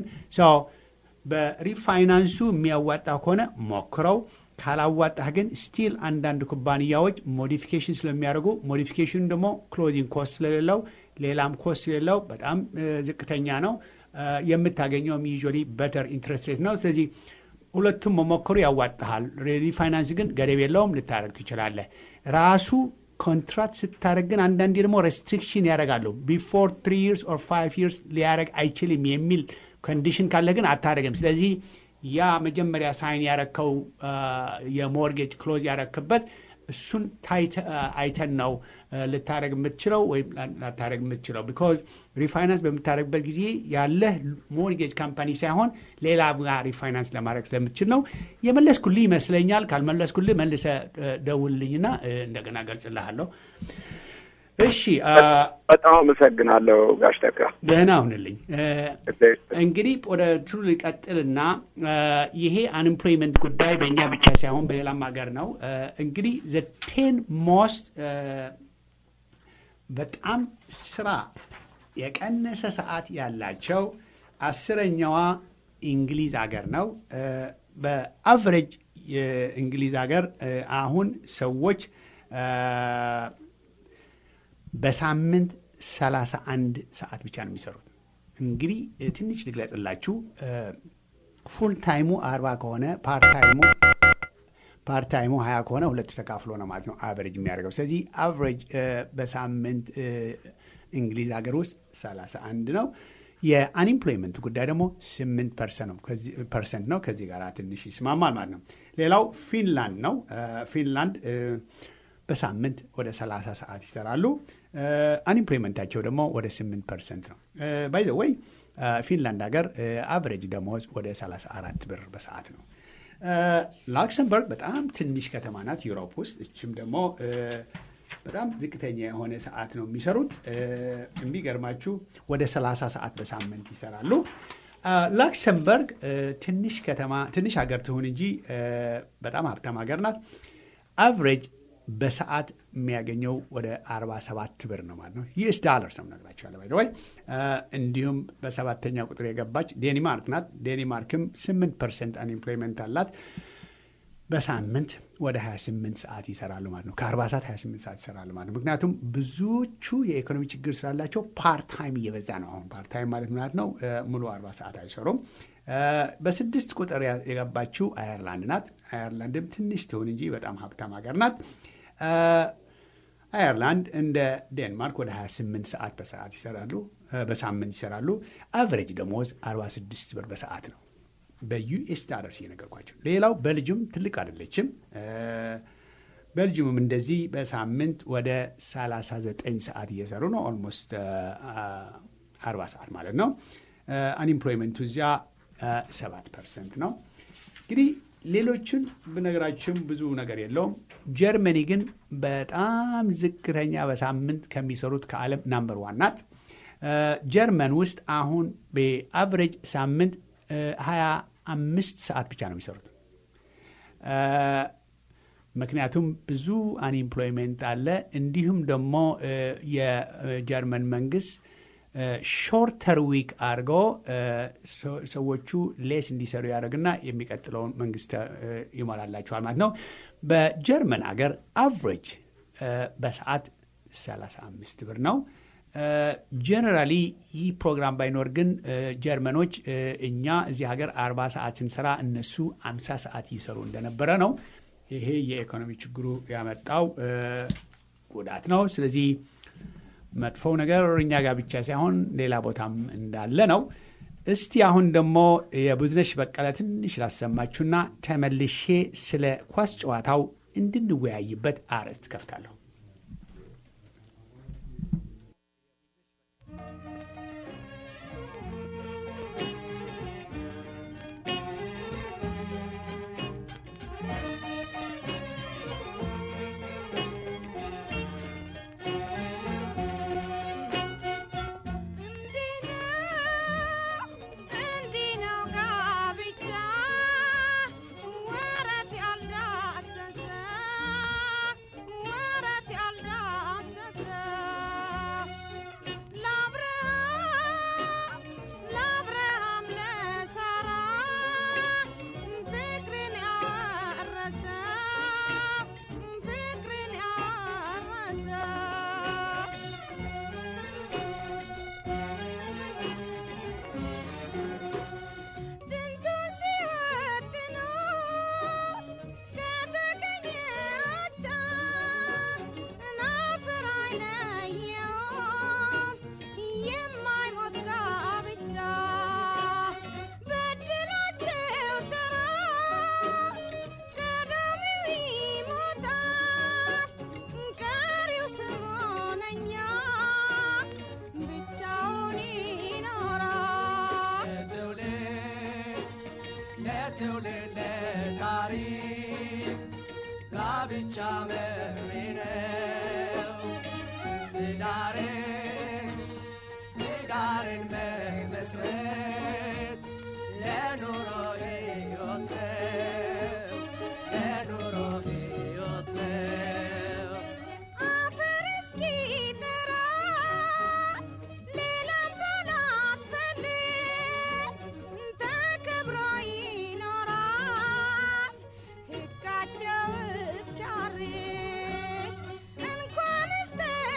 በሪፋይናንሱ የሚያዋጣ ከሆነ ሞክረው። ካላዋጣህ ግን ስቲል አንዳንድ ኩባንያዎች ሞዲፊኬሽን ስለሚያደርጉ ሞዲፊኬሽኑ ደግሞ ክሎዚንግ ኮስት ስለሌለው ሌላም ኮስት ስለሌለው በጣም ዝቅተኛ ነው። የምታገኘውም ዩዥዋሊ በተር ኢንትረስት ሬት ነው። ስለዚህ ሁለቱም መሞከሩ ያዋጣሃል። ሪፋይናንስ ግን ገደብ የለውም፣ ልታደረግ ትችላለህ። ራሱ ኮንትራክት ስታደረግ ግን አንዳንዴ ደግሞ ሬስትሪክሽን ያደርጋሉ። ቢፎር ትሪ ይርስ ኦር ፋይቭ ይርስ ሊያደረግ አይችልም የሚል ኮንዲሽን ካለ ግን አታደረግም። ስለዚህ ያ መጀመሪያ ሳይን ያረከው የሞርጌጅ ክሎዝ ያረክበት እሱን አይተን ነው ልታደረግ የምትችለው ወይም ላታደረግ የምትችለው። ቢኮዝ ሪፋይናንስ በምታደረግበት ጊዜ ያለህ ሞርጌጅ ካምፓኒ ሳይሆን ሌላ ጋር ሪፋይናንስ ለማድረግ ስለምትችል ነው። የመለስኩልህ ይመስለኛል። ካልመለስኩልህ መልሰ ደውልልኝና እንደገና ገልጽልሃለሁ። እሺ፣ በጣም አመሰግናለሁ ጋሽ ተካ። ደህና ሁንልኝ። እንግዲህ ወደ ትሩ ልቀጥልና ይሄ አንኤምፕሎይመንት ጉዳይ በእኛ ብቻ ሳይሆን በሌላም ሀገር ነው። እንግዲህ ዘ ቴን ሞስት በጣም ስራ የቀነሰ ሰዓት ያላቸው አስረኛዋ እንግሊዝ ሀገር ነው። በአቨሬጅ የእንግሊዝ ሀገር አሁን ሰዎች በሳምንት 31 ሰዓት ብቻ ነው የሚሰሩት። እንግዲህ ትንሽ ልግለጽላችሁ። ፉል ታይሙ አርባ ከሆነ ፓርታይሙ ፓርታይሙ ሀያ ከሆነ ሁለቱ ተካፍሎ ነው ማለት ነው አቨሬጅ የሚያደርገው። ስለዚህ አቨሬጅ በሳምንት እንግሊዝ ሀገር ውስጥ 31 ነው። የአንኤምፕሎይመንት ጉዳይ ደግሞ 8 ፐርሰንት ነው። ከዚህ ጋር ትንሽ ይስማማል ማለት ነው። ሌላው ፊንላንድ ነው። ፊንላንድ በሳምንት ወደ 30 ሰዓት ይሰራሉ። አንኤምፕሎይመንታቸው ደግሞ ወደ 8 ፐርሰንት ነው። ባይ ዘ ወይ ፊንላንድ ሀገር አቨሬጅ ደሞዝ ወደ 34 ብር በሰዓት ነው። ላክሰምበርግ በጣም ትንሽ ከተማ ናት ዩሮፕ ውስጥ። እችም ደግሞ በጣም ዝቅተኛ የሆነ ሰዓት ነው የሚሰሩት። የሚገርማችሁ ወደ 30 ሰዓት በሳምንት ይሰራሉ። ላክሰምበርግ ትንሽ ከተማ ትንሽ ሀገር ትሁን እንጂ በጣም ሀብታም ሀገር ናት። አቨሬጅ በሰዓት የሚያገኘው ወደ 47 ብር ነው ማለት ነው። ዩኤስ ዳለርስ ነው ነግራቸዋለ ባይ ወይ። እንዲሁም በሰባተኛ ቁጥር የገባች ዴኒማርክ ናት። ዴኒማርክም 8 ፐርሰንት አንኤምፕሎይመንት አላት። በሳምንት ወደ 28 ሰዓት ይሰራሉ ማለት ነው። ከ40 ሰዓት 28 ሰዓት ይሰራሉ ማለት ነው። ምክንያቱም ብዙዎቹ የኢኮኖሚ ችግር ስላላቸው ፓርታይም እየበዛ ነው። አሁን ፓርታይም ማለት ምናት ነው ሙሉ 40 ሰዓት አይሰሩም። በስድስት ቁጥር የገባችው አየርላንድ ናት። አየርላንድም ትንሽ ትሁን እንጂ በጣም ሀብታም ሀገር ናት። አየርላንድ እንደ ዴንማርክ ወደ 28 ሰዓት በሰዓት ይሰራሉ በሳምንት ይሰራሉ። አቨሬጅ ደሞዝ 46 ብር በሰዓት ነው። በዩኤስ ዳለርስ እየነገርኳቸው። ሌላው ቤልጅየም ትልቅ አይደለችም። ቤልጅየምም እንደዚህ በሳምንት ወደ 39 ሰዓት እየሰሩ ነው። ኦልሞስት 40 ሰዓት ማለት ነው። አንኤምፕሎይመንቱ እዚያ 7 ፐርሰንት ነው። እንግዲህ ሌሎችን ብነገራችሁም ብዙ ነገር የለውም። ጀርመኒ ግን በጣም ዝቅተኛ በሳምንት ከሚሰሩት ከዓለም ናምበር ዋን ናት። ጀርመን ውስጥ አሁን በአቨሬጅ ሳምንት ሀያ አምስት ሰዓት ብቻ ነው የሚሰሩት። ምክንያቱም ብዙ አንኤምፕሎይመንት አለ። እንዲሁም ደግሞ የጀርመን መንግስት ሾርተር ዊክ አድርጎ ሰዎቹ ሌስ እንዲሰሩ ያደርግና የሚቀጥለውን መንግስት ይሞላላቸዋል ማለት ነው። በጀርመን አገር አቨሬጅ በሰዓት 35 ብር ነው። ጀነራሊ ይህ ፕሮግራም ባይኖር ግን ጀርመኖች እኛ እዚህ ሀገር 40 ሰዓት ስንሰራ እነሱ 50 ሰዓት ይሰሩ እንደነበረ ነው። ይሄ የኢኮኖሚ ችግሩ ያመጣው ጉዳት ነው። ስለዚህ መጥፎው ነገር እኛ ጋር ብቻ ሳይሆን ሌላ ቦታም እንዳለ ነው። እስቲ አሁን ደግሞ የብዝነሽ በቀለ ትንሽ ላሰማችሁና ተመልሼ ስለ ኳስ ጨዋታው እንድንወያይበት አርዕስት ከፍታለሁ። ትውልድ ታሪክ ጋብቻ መሪ ነው። ትዳርን ትዳርን መመስረት ለኑሮ ሕይወት ነው። ለኑሮ ሕይወት ነው። አፈር እስኪጠራ ሌላም ባላትፈልግ ተከብሮ ይኖራል ሕጋቸው እስኪያርግ እንኳንስ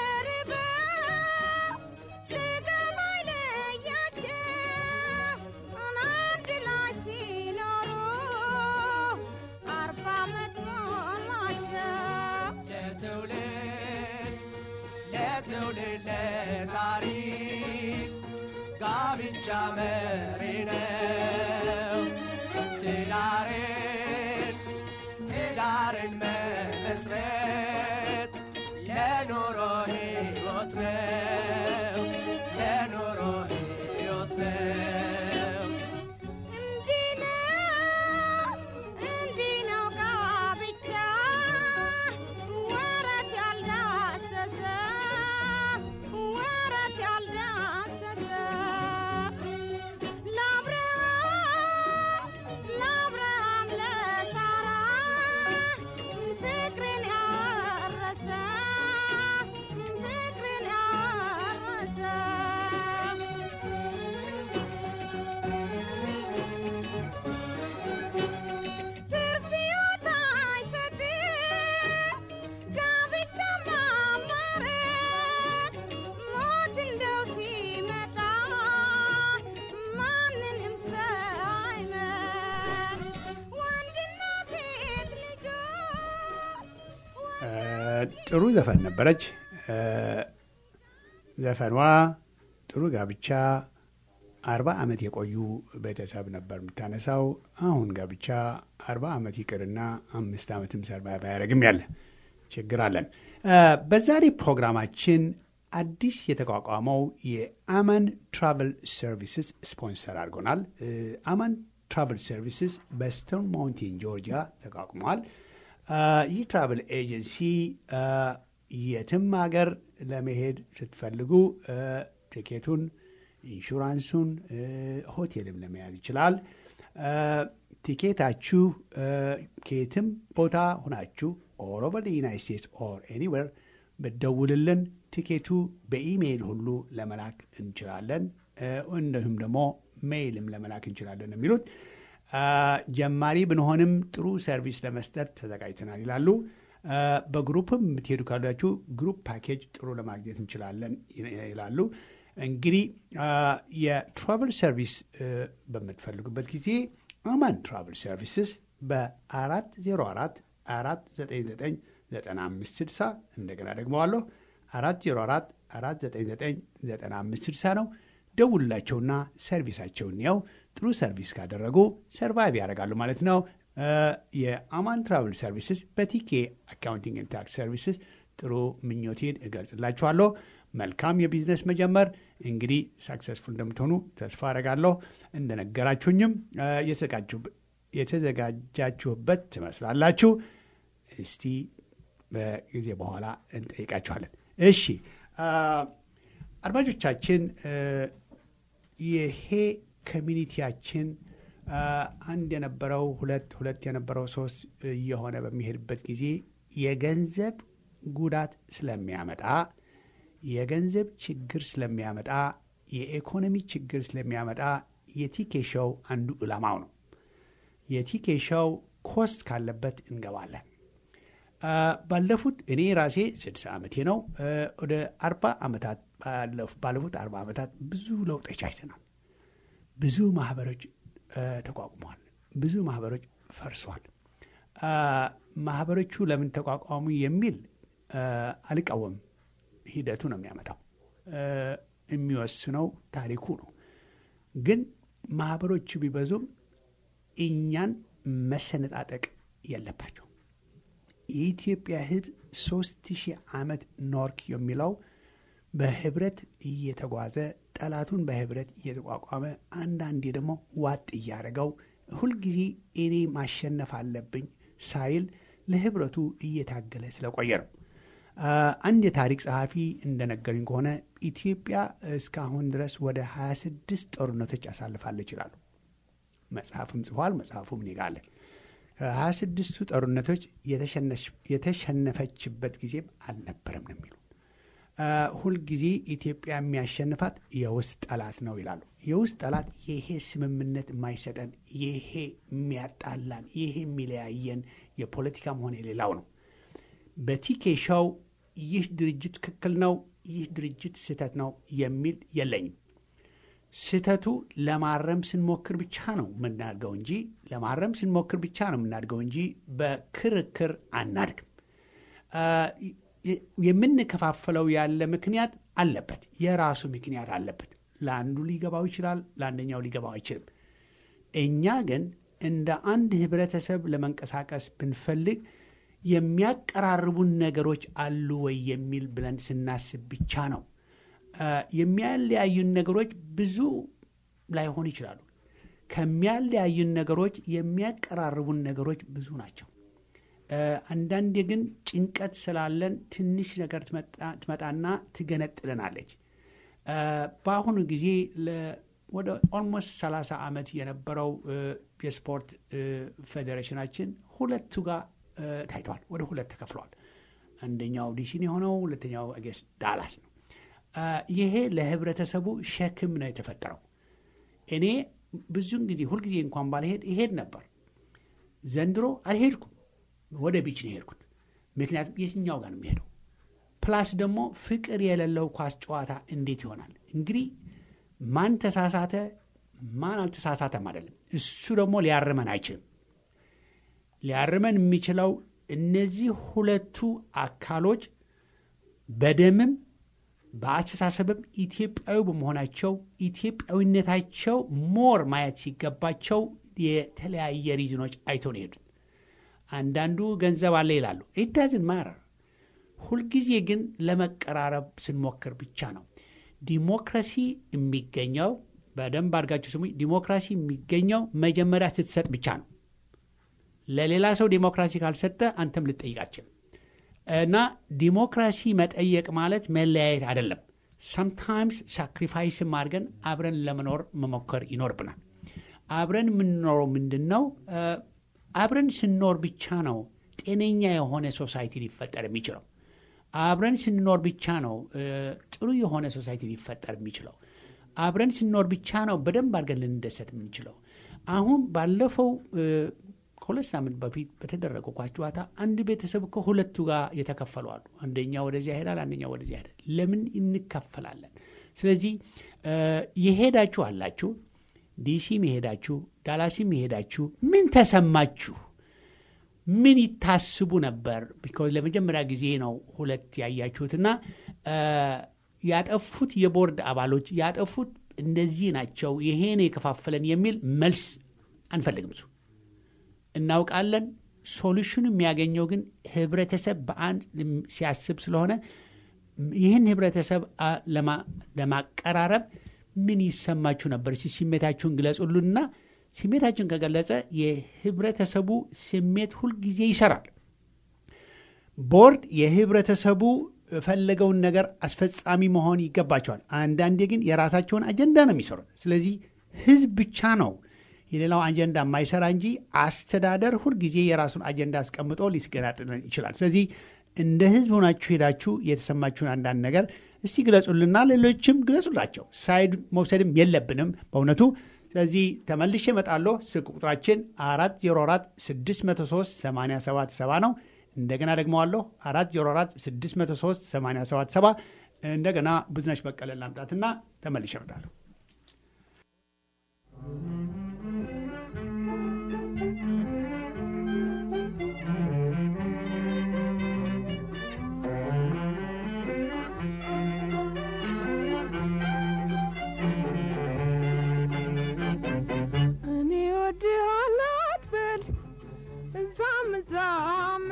ተርበው ጥቅም አይለያቸው አንድ ላይ ሲኖሩ አርባ ዓመት ሞላቸው። ለትውልድ ለትውልድ ለታሪክ ጋብቻ መሪ ነው። ትዳርን ትዳርን መመስረት ለኑሮ ሕይወት ነው። ለኑሮ ሕይወት ነው። እንዲህ ነው እንዲህ ነው ጋብቻ ወረት ያልዳሰሰ ወረት ያልዳሰሰ ለአብርሃም ለአብርሃም ለሳራ ፍቅርን ያረሰ ፍቅርን ያረሰ ትርፍ ሕይወት አይሰጥም ጋብቻ ማማረት ሞት እንደው ሲመጣ ማንንም ሰው አይመር ወንድና ሴት ልጆች ጥሩ ዘፈን ነበረች። ዘፈኗ ጥሩ ጋብቻ አርባ ዓመት የቆዩ ቤተሰብ ነበር የምታነሳው። አሁን ጋብቻ አርባ ዓመት ይቅርና አምስት ዓመትም ሰርቫይቭ አያደርግም ያለ ችግር አለን። በዛሬ ፕሮግራማችን አዲስ የተቋቋመው የአማን ትራቨል ሰርቪስስ ስፖንሰር አድርጎናል። አማን ትራቨል ሰርቪስስ በስተርን ማውንቴን ጆርጂያ ተቋቁመዋል። ይህ ትራቨል ኤጀንሲ የትም ሀገር ለመሄድ ስትፈልጉ ቲኬቱን፣ ኢንሹራንሱን፣ ሆቴልም ለመያዝ ይችላል። ቲኬታችሁ ከየትም ቦታ ሁናችሁ ኦል ኦቨር ዩናይት ስቴትስ ኦር ኤኒዌር ብትደውልልን ቲኬቱ በኢሜይል ሁሉ ለመላክ እንችላለን። እንዲሁም ደግሞ ሜይልም ለመላክ እንችላለን የሚሉት ጀማሪ ብንሆንም ጥሩ ሰርቪስ ለመስጠት ተዘጋጅተናል ይላሉ። በግሩፕም የምትሄዱ ካላችሁ ግሩፕ ፓኬጅ ጥሩ ለማግኘት እንችላለን ይላሉ። እንግዲህ የትራቨል ሰርቪስ በምትፈልጉበት ጊዜ አማን ትራቨል ሰርቪስስ በ404 499 9560 እንደገና ደግመዋለሁ 404 499 9560 ነው። ደውሉላቸውና ሰርቪሳቸውን ያው ጥሩ ሰርቪስ ካደረጉ ሰርቫይቭ ያደርጋሉ ማለት ነው። የአማን ትራቨል ሰርቪስስ በቲኬ አካውንቲንግ ኤንድ ታክስ ሰርቪስስ ጥሩ ምኞቴን እገልጽላችኋለሁ። መልካም የቢዝነስ መጀመር እንግዲህ ሳክሰስፉል እንደምትሆኑ ተስፋ አደርጋለሁ። እንደነገራችሁኝም የተዘጋጃችሁበት ትመስላላችሁ። እስቲ በጊዜ በኋላ እንጠይቃችኋለን። እሺ አድማጮቻችን፣ ይሄ ኮሚኒቲያችን አንድ የነበረው ሁለት ሁለት የነበረው ሶስት እየሆነ በሚሄድበት ጊዜ የገንዘብ ጉዳት ስለሚያመጣ የገንዘብ ችግር ስለሚያመጣ የኢኮኖሚ ችግር ስለሚያመጣ የቲኬ ሾው አንዱ ዕላማው ነው። የቲኬ ሾው ኮስት ካለበት እንገባለን። ባለፉት እኔ ራሴ ስድሳ ዓመቴ ነው። ወደ አርባ ዓመታት ባለፉት አርባ ዓመታት ብዙ ለውጦች አይተናል። ብዙ ማህበሮች ተቋቁመዋል። ብዙ ማህበሮች ፈርሷል። ማህበሮቹ ለምን ተቋቋሙ የሚል አልቃወም። ሂደቱ ነው የሚያመጣው፣ የሚወስነው ታሪኩ ነው። ግን ማህበሮቹ ቢበዙም እኛን መሰነጣጠቅ የለባቸው። የኢትዮጵያ ሕዝብ ሶስት ሺህ ዓመት ኖርክ የሚለው በህብረት እየተጓዘ ጠላቱን በህብረት እየተቋቋመ አንዳንዴ ደግሞ ዋጥ እያደረገው ሁልጊዜ እኔ ማሸነፍ አለብኝ ሳይል ለህብረቱ እየታገለ ስለቆየ ነው። አንድ የታሪክ ጸሐፊ እንደነገሩኝ ከሆነ ኢትዮጵያ እስካሁን ድረስ ወደ 26 ጦርነቶች ያሳልፋለች ይላሉ። መጽሐፍም ጽፏል። መጽሐፉም እኔ ጋ አለ። ከሀያ ስድስቱ ጦርነቶች የተሸነፈችበት ጊዜም አልነበረም ነው የሚሉ ሁልጊዜ ኢትዮጵያ የሚያሸንፋት የውስጥ ጠላት ነው ይላሉ። የውስጥ ጠላት ይሄ ስምምነት የማይሰጠን ይሄ የሚያጣላን ይሄ የሚለያየን የፖለቲካም ሆነ የሌላው ነው። በቲኬ ሾው ይህ ድርጅት ትክክል ነው፣ ይህ ድርጅት ስህተት ነው የሚል የለኝም። ስህተቱ ለማረም ስንሞክር ብቻ ነው የምናድገው እንጂ ለማረም ስንሞክር ብቻ ነው የምናድገው እንጂ በክርክር አናድግም። የምንከፋፈለው ያለ ምክንያት አለበት፣ የራሱ ምክንያት አለበት። ለአንዱ ሊገባው ይችላል፣ ለአንደኛው ሊገባው አይችልም። እኛ ግን እንደ አንድ ህብረተሰብ ለመንቀሳቀስ ብንፈልግ የሚያቀራርቡን ነገሮች አሉ ወይ የሚል ብለን ስናስብ ብቻ ነው። የሚያለያዩን ነገሮች ብዙ ላይሆኑ ይችላሉ። ከሚያለያዩን ነገሮች የሚያቀራርቡን ነገሮች ብዙ ናቸው። አንዳንዴ ግን ጭንቀት ስላለን ትንሽ ነገር ትመጣና ትገነጥለናለች። በአሁኑ ጊዜ ወደ ኦልሞስት 30 ዓመት የነበረው የስፖርት ፌዴሬሽናችን ሁለቱ ጋር ታይተዋል። ወደ ሁለት ተከፍለዋል። አንደኛው ዲሲን የሆነው ሁለተኛው ጌስ ዳላስ ነው። ይሄ ለህብረተሰቡ ሸክም ነው የተፈጠረው። እኔ ብዙን ጊዜ ሁልጊዜ እንኳን ባልሄድ ይሄድ ነበር። ዘንድሮ አልሄድኩም። ወደ ቢች ነው የሄድኩት። ምክንያቱም የትኛው ጋር ነው የሚሄደው? ፕላስ ደግሞ ፍቅር የሌለው ኳስ ጨዋታ እንዴት ይሆናል? እንግዲህ ማን ተሳሳተ ማን አልተሳሳተም አይደለም። እሱ ደግሞ ሊያርመን አይችልም። ሊያርመን የሚችለው እነዚህ ሁለቱ አካሎች በደምም በአስተሳሰብም ኢትዮጵያዊ በመሆናቸው ኢትዮጵያዊነታቸው ሞር ማየት ሲገባቸው የተለያየ ሪዝኖች አይተው ነው የሄዱት። አንዳንዱ ገንዘብ አለ ይላሉ። ኢዳዝን ማረር ሁልጊዜ ግን ለመቀራረብ ስንሞክር ብቻ ነው። ዲሞክራሲ የሚገኘው በደንብ አድርጋችሁ ስሙ። ዲሞክራሲ የሚገኘው መጀመሪያ ስትሰጥ ብቻ ነው። ለሌላ ሰው ዲሞክራሲ ካልሰጠ አንተም ልጠይቃችን እና ዲሞክራሲ መጠየቅ ማለት መለያየት አይደለም። ሰምታይምስ ሳክሪፋይስም አድርገን አብረን ለመኖር መሞከር ይኖርብናል። አብረን የምንኖረው ምንድን ነው? አብረን ስንኖር ብቻ ነው ጤነኛ የሆነ ሶሳይቲ ሊፈጠር የሚችለው። አብረን ስንኖር ብቻ ነው ጥሩ የሆነ ሶሳይቲ ሊፈጠር የሚችለው። አብረን ስንኖር ብቻ ነው በደንብ አድርገን ልንደሰት የምንችለው። አሁን ባለፈው ከሁለት ሳምንት በፊት በተደረገው ኳስ ጨዋታ አንድ ቤተሰብ እኮ ሁለቱ ጋር የተከፈሉ አሉ። አንደኛው ወደዚያ ይሄዳል፣ አንደኛው ወደዚያ ይሄዳል። ለምን እንከፈላለን? ስለዚህ የሄዳችሁ አላችሁ፣ ዲሲም የሄዳችሁ ዳላሲም የሄዳችሁ ምን ተሰማችሁ? ምን ይታስቡ ነበር? ቢኮዝ ለመጀመሪያ ጊዜ ነው ሁለት ያያችሁትና ያጠፉት የቦርድ አባሎች ያጠፉት እንደዚህ ናቸው፣ ይሄን የከፋፈለን የሚል መልስ አንፈልግም። እሱ እናውቃለን። ሶሉሽኑ የሚያገኘው ግን ህብረተሰብ በአንድ ሲያስብ ስለሆነ ይህን ህብረተሰብ ለማቀራረብ ምን ይሰማችሁ ነበር? እስኪ ስሜታችሁን ግለጹሉና ስሜታችሁን ከገለጸ የህብረተሰቡ ስሜት ሁልጊዜ ይሰራል። ቦርድ የህብረተሰቡ የፈለገውን ነገር አስፈጻሚ መሆን ይገባቸዋል። አንዳንዴ ግን የራሳቸውን አጀንዳ ነው የሚሰሩት። ስለዚህ ህዝብ ብቻ ነው የሌላው አጀንዳ የማይሰራ እንጂ አስተዳደር ሁልጊዜ የራሱን አጀንዳ አስቀምጦ ሊስገናጥለን ይችላል። ስለዚህ እንደ ህዝብ ሆናችሁ ሄዳችሁ የተሰማችሁን አንዳንድ ነገር እስቲ ግለጹልና ሌሎችም ግለጹላቸው። ሳይድ መውሰድም የለብንም በእውነቱ። ስለዚህ ተመልሼ እመጣለሁ። ስልክ ቁጥራችን 404 603 877 ነው። እንደገና ደግመዋለሁ 404 603 877 እንደገና ብዙነሽ በቀለ ላምጣትና ተመልሼ እመጣለሁ። እኔ ወድሃለሁ አትበል እዛም እዛም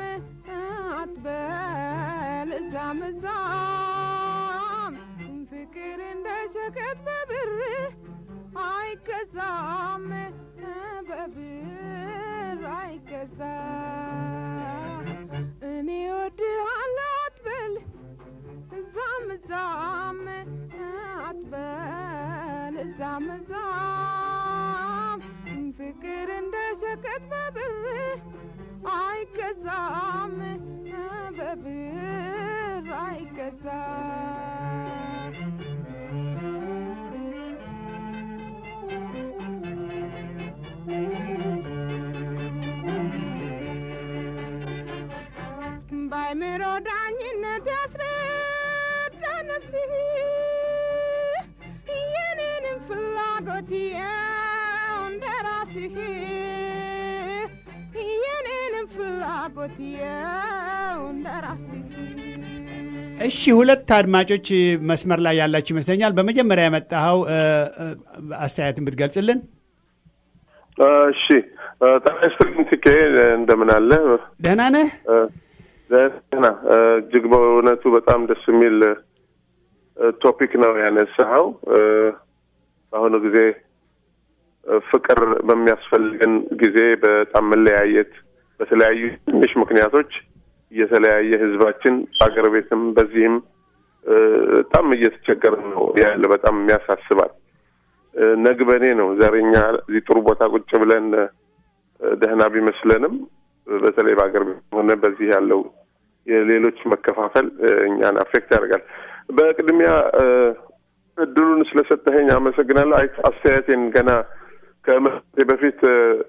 አትበል እዛም እዛም ፍቅር እንደ ሸቀጥ በብር አይገዛም በብር አይገዛም እኔ ወድሃለሁ አትበል እዛም እዛም አትበል እዛም እዛም ፍቅር እንደ ሸቀጥ በብር አይገዛም በብር አይገዛም ባይምሮ ዳኝነት ያስረዳ ነፍስህ የኔንም ፍላጎት የው እንደ ራስህ የኔንም ፍላጎት የው እንደ ራስህ እሺ ሁለት አድማጮች መስመር ላይ ያላችሁ ይመስለኛል። በመጀመሪያ የመጣኸው አስተያየትን ብትገልጽልን። እሺ ጤና ይስጥልኝ ትኬ፣ እንደምን አለ? ደህና ነህ? ደህና። እጅግ በእውነቱ በጣም ደስ የሚል ቶፒክ ነው ያነሳኸው። በአሁኑ ጊዜ ፍቅር በሚያስፈልገን ጊዜ በጣም መለያየት በተለያዩ ትንሽ ምክንያቶች እየተለያየ ህዝባችን በአገር ቤትም በዚህም በጣም እየተቸገረ ነው ያለ። በጣም የሚያሳስባል። ነግበኔ ነው ዛሬኛ እዚህ ጥሩ ቦታ ቁጭ ብለን ደህና ቢመስለንም በተለይ በአገር ቤት ሆነ በዚህ ያለው የሌሎች መከፋፈል እኛን አፌክት ያደርጋል። በቅድሚያ እድሉን ስለሰጠኸኝ አመሰግናለሁ። አስተያየቴን ገና ከመሰቴ በፊት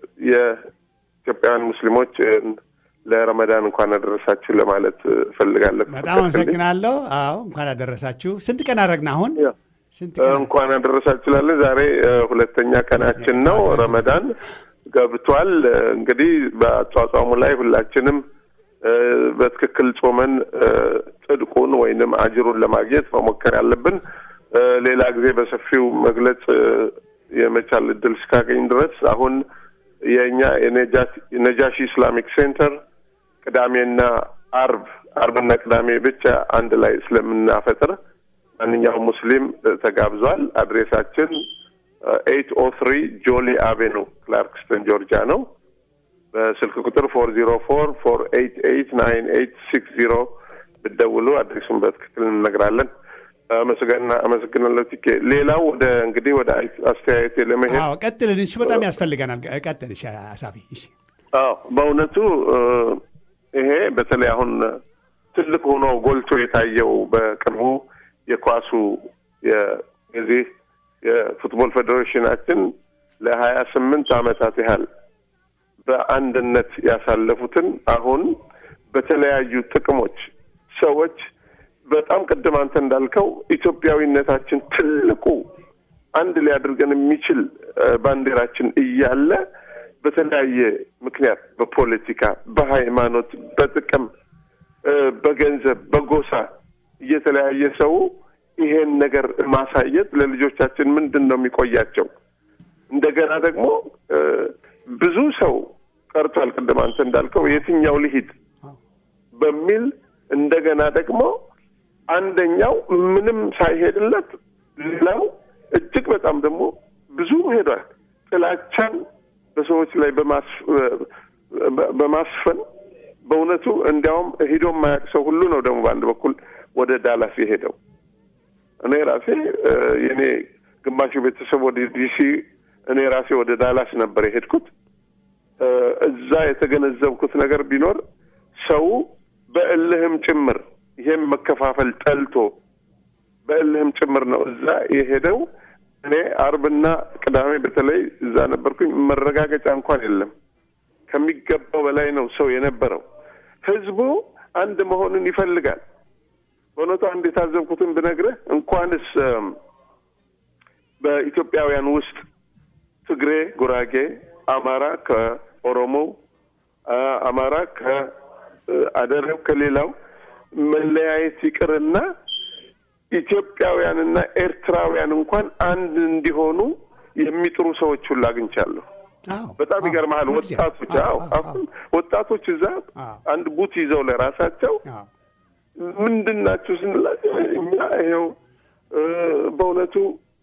የኢትዮጵያውያን ሙስሊሞች ለረመዳን እንኳን አደረሳችሁ ለማለት እፈልጋለሁ። በጣም አመሰግናለሁ። አዎ እንኳን አደረሳችሁ። ስንት ቀን አደረግን አሁን? ስንት ቀን እንኳን አደረሳችሁ ላለን ዛሬ ሁለተኛ ቀናችን ነው። ረመዳን ገብቷል። እንግዲህ በአጿጿሙ ላይ ሁላችንም በትክክል ጾመን ጽድቁን ወይንም አጅሩን ለማግኘት መሞከር ያለብን ሌላ ጊዜ በሰፊው መግለጽ የመቻል እድል እስካገኝ ድረስ አሁን የእኛ የነጃሺ ኢስላሚክ ሴንተር ቅዳሜና አርብ አርብና ቅዳሜ ብቻ አንድ ላይ ስለምናፈጥር ማንኛውም ሙስሊም ተጋብዟል። አድሬሳችን ኤይት ኦ ትሪ ጆሊ አቬኑ ክላርክስተን ጆርጂያ ነው። በስልክ ቁጥር ፎር ዜሮ ፎር ፎር ኤይት ኤይት ናይን ኤይት ሲክስ ዜሮ ብትደውሉ አድሬሱን በትክክል እንነግራለን። አመሰግና አመሰግናለሁ ቲኬ። ሌላው ወደ እንግዲህ ወደ አስተያየቴ ለመሄድ አዎ፣ ቀጥል። እሱ በጣም ያስፈልገናል። ቀጥል። እሺ አሳፊ። እሺ አዎ፣ በእውነቱ ይሄ በተለይ አሁን ትልቅ ሆኖ ጎልቶ የታየው በቅርቡ የኳሱ የዚህ የፉትቦል ፌዴሬሽናችን ለሀያ ስምንት ዓመታት ያህል በአንድነት ያሳለፉትን አሁን በተለያዩ ጥቅሞች ሰዎች በጣም ቅድም አንተ እንዳልከው ኢትዮጵያዊነታችን ትልቁ አንድ ሊያደርገን የሚችል እ፣ ባንዲራችን እያለ በተለያየ ምክንያት በፖለቲካ፣ በሃይማኖት፣ በጥቅም፣ እ፣ በገንዘብ፣ በጎሳ እየተለያየ ሰው ይሄን ነገር ማሳየት ለልጆቻችን ምንድን ነው የሚቆያቸው? እንደገና ደግሞ እ፣ ብዙ ሰው ቀርቷል። ቅድም አንተ እንዳልከው የትኛው ልሂድ በሚል እንደገና ደግሞ አንደኛው ምንም ሳይሄድለት ሌላው እጅግ በጣም ደግሞ ብዙ ሄዷል። ጥላቻን በሰዎች ላይ በማስ- በ- በማስፈን በእውነቱ እንዲያውም ሂዶ የማያውቅ ሰው ሁሉ ነው ደግሞ በአንድ በኩል ወደ ዳላስ የሄደው። እኔ ራሴ እ፣ የኔ ግማሹ ቤተሰብ ወደ ዲሲ፣ እኔ ራሴ ወደ ዳላስ ነበር የሄድኩት። እ፣ እዛ የተገነዘብኩት ነገር ቢኖር ሰው በእልህም ጭምር ይሄም መከፋፈል ጠልቶ በእልህም ጭምር ነው እዛ የሄደው። እኔ አርብና ቅዳሜ በተለይ እዛ ነበርኩኝ። መረጋገጫ እንኳን የለም። ከሚገባው በላይ ነው ሰው የነበረው። ህዝቡ አንድ መሆንን ይፈልጋል። በእውነቱ አንድ የታዘብኩትን ብነግርህ እንኳንስ እም፣ በኢትዮጵያውያን ውስጥ ትግሬ፣ ጉራጌ፣ አማራ ከኦሮሞው፣ አ- አማራ ከአደሬው ከሌላው መለያየት ይቅርና ኢትዮጵያውያንና ኤርትራውያን እንኳን አንድ እንዲሆኑ የሚጥሩ ሰዎች ሁሉ አግኝቻለሁ። አዎ፣ በጣም አዎ፣ ይገርመሃል። ሁልጊዜ። ወጣቶች አዎ፣ አዎ፣ አዎ፣ አሁን ወጣቶች እዛ አዎ። አንድ ቡት ይዘው ለራሳቸው አዎ። ምንድን ናችሁ ስንላቸው እኛ ይኸው እ፣ በእውነቱ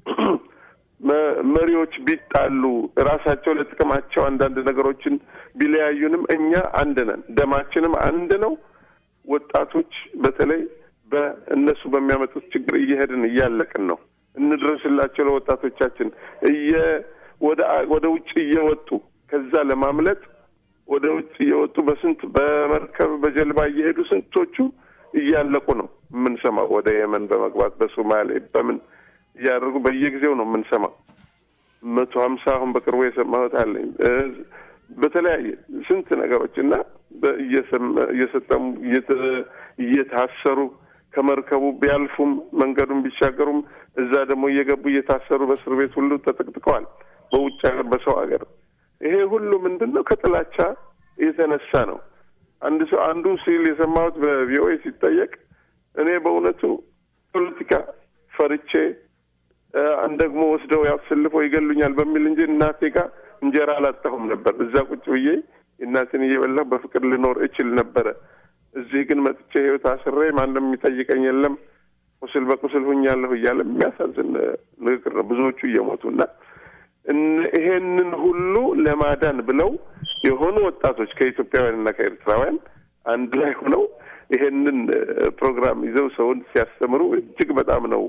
መ- መሪዎች ቢጣሉ ራሳቸው ለጥቅማቸው አንዳንድ ነገሮችን ቢለያዩንም እኛ አንድ ነን፣ ደማችንም አንድ ነው። ወጣቶች በተለይ በእነሱ በሚያመጡት ችግር እየሄድን እያለቅን ነው። እንድረስላቸው ለወጣቶቻችን እየ ወደ ወደ ውጭ እየወጡ ከዛ ለማምለጥ ወደ ውጭ እየወጡ በስንት በመርከብ በጀልባ እየሄዱ ስንቶቹ እያለቁ ነው የምንሰማው። ወደ የመን በመግባት በሶማሌ በምን እያደረጉ በየጊዜው ነው የምንሰማው። መቶ ሀምሳ አሁን በቅርቡ የሰማሁት አለኝ እ፣ በተለያየ ስንት ነገሮች እና በ- እየሰመ- እየሰጠሙ እየተ- እየታሰሩ ከመርከቡ ቢያልፉም መንገዱን ቢሻገሩም እዛ ደግሞ እየገቡ እየታሰሩ በእስር ቤት ሁሉ ተጠቅጥቀዋል። በውጭ ሀገር በሰው ሀገር ይሄ ሁሉ ምንድን ነው? ከጥላቻ የተነሳ ነው። አንድ ሰው አንዱ ሲል የሰማሁት በቪኦኤ ሲጠየቅ እኔ በእውነቱ ፖለቲካ ፈርቼ እ፣ አንድ ደግሞ ወስደው ያስልፈው ይገሉኛል በሚል እንጂ እናቴ ጋር እንጀራ አላጣሁም ነበር። እዛ ቁጭ ብዬ እናቴን እየበላሁ በፍቅር ልኖር እችል ነበረ። እዚህ ግን መጥቼ ህይወት አስሬ ማንም የሚጠይቀኝ የለም ቁስል በቁስል ሁኛለሁ እያለ የሚያሳዝን እ፣ ንግግር ነው። ብዙዎቹ እየሞቱ እና እነ- ይሄንን ሁሉ ለማዳን ብለው የሆኑ ወጣቶች ከኢትዮጵያውያን እና ከኤርትራውያን አንድ ላይ ሆነው ይሄንን እ፣ ፕሮግራም ይዘው ሰውን ሲያስተምሩ እጅግ በጣም ነው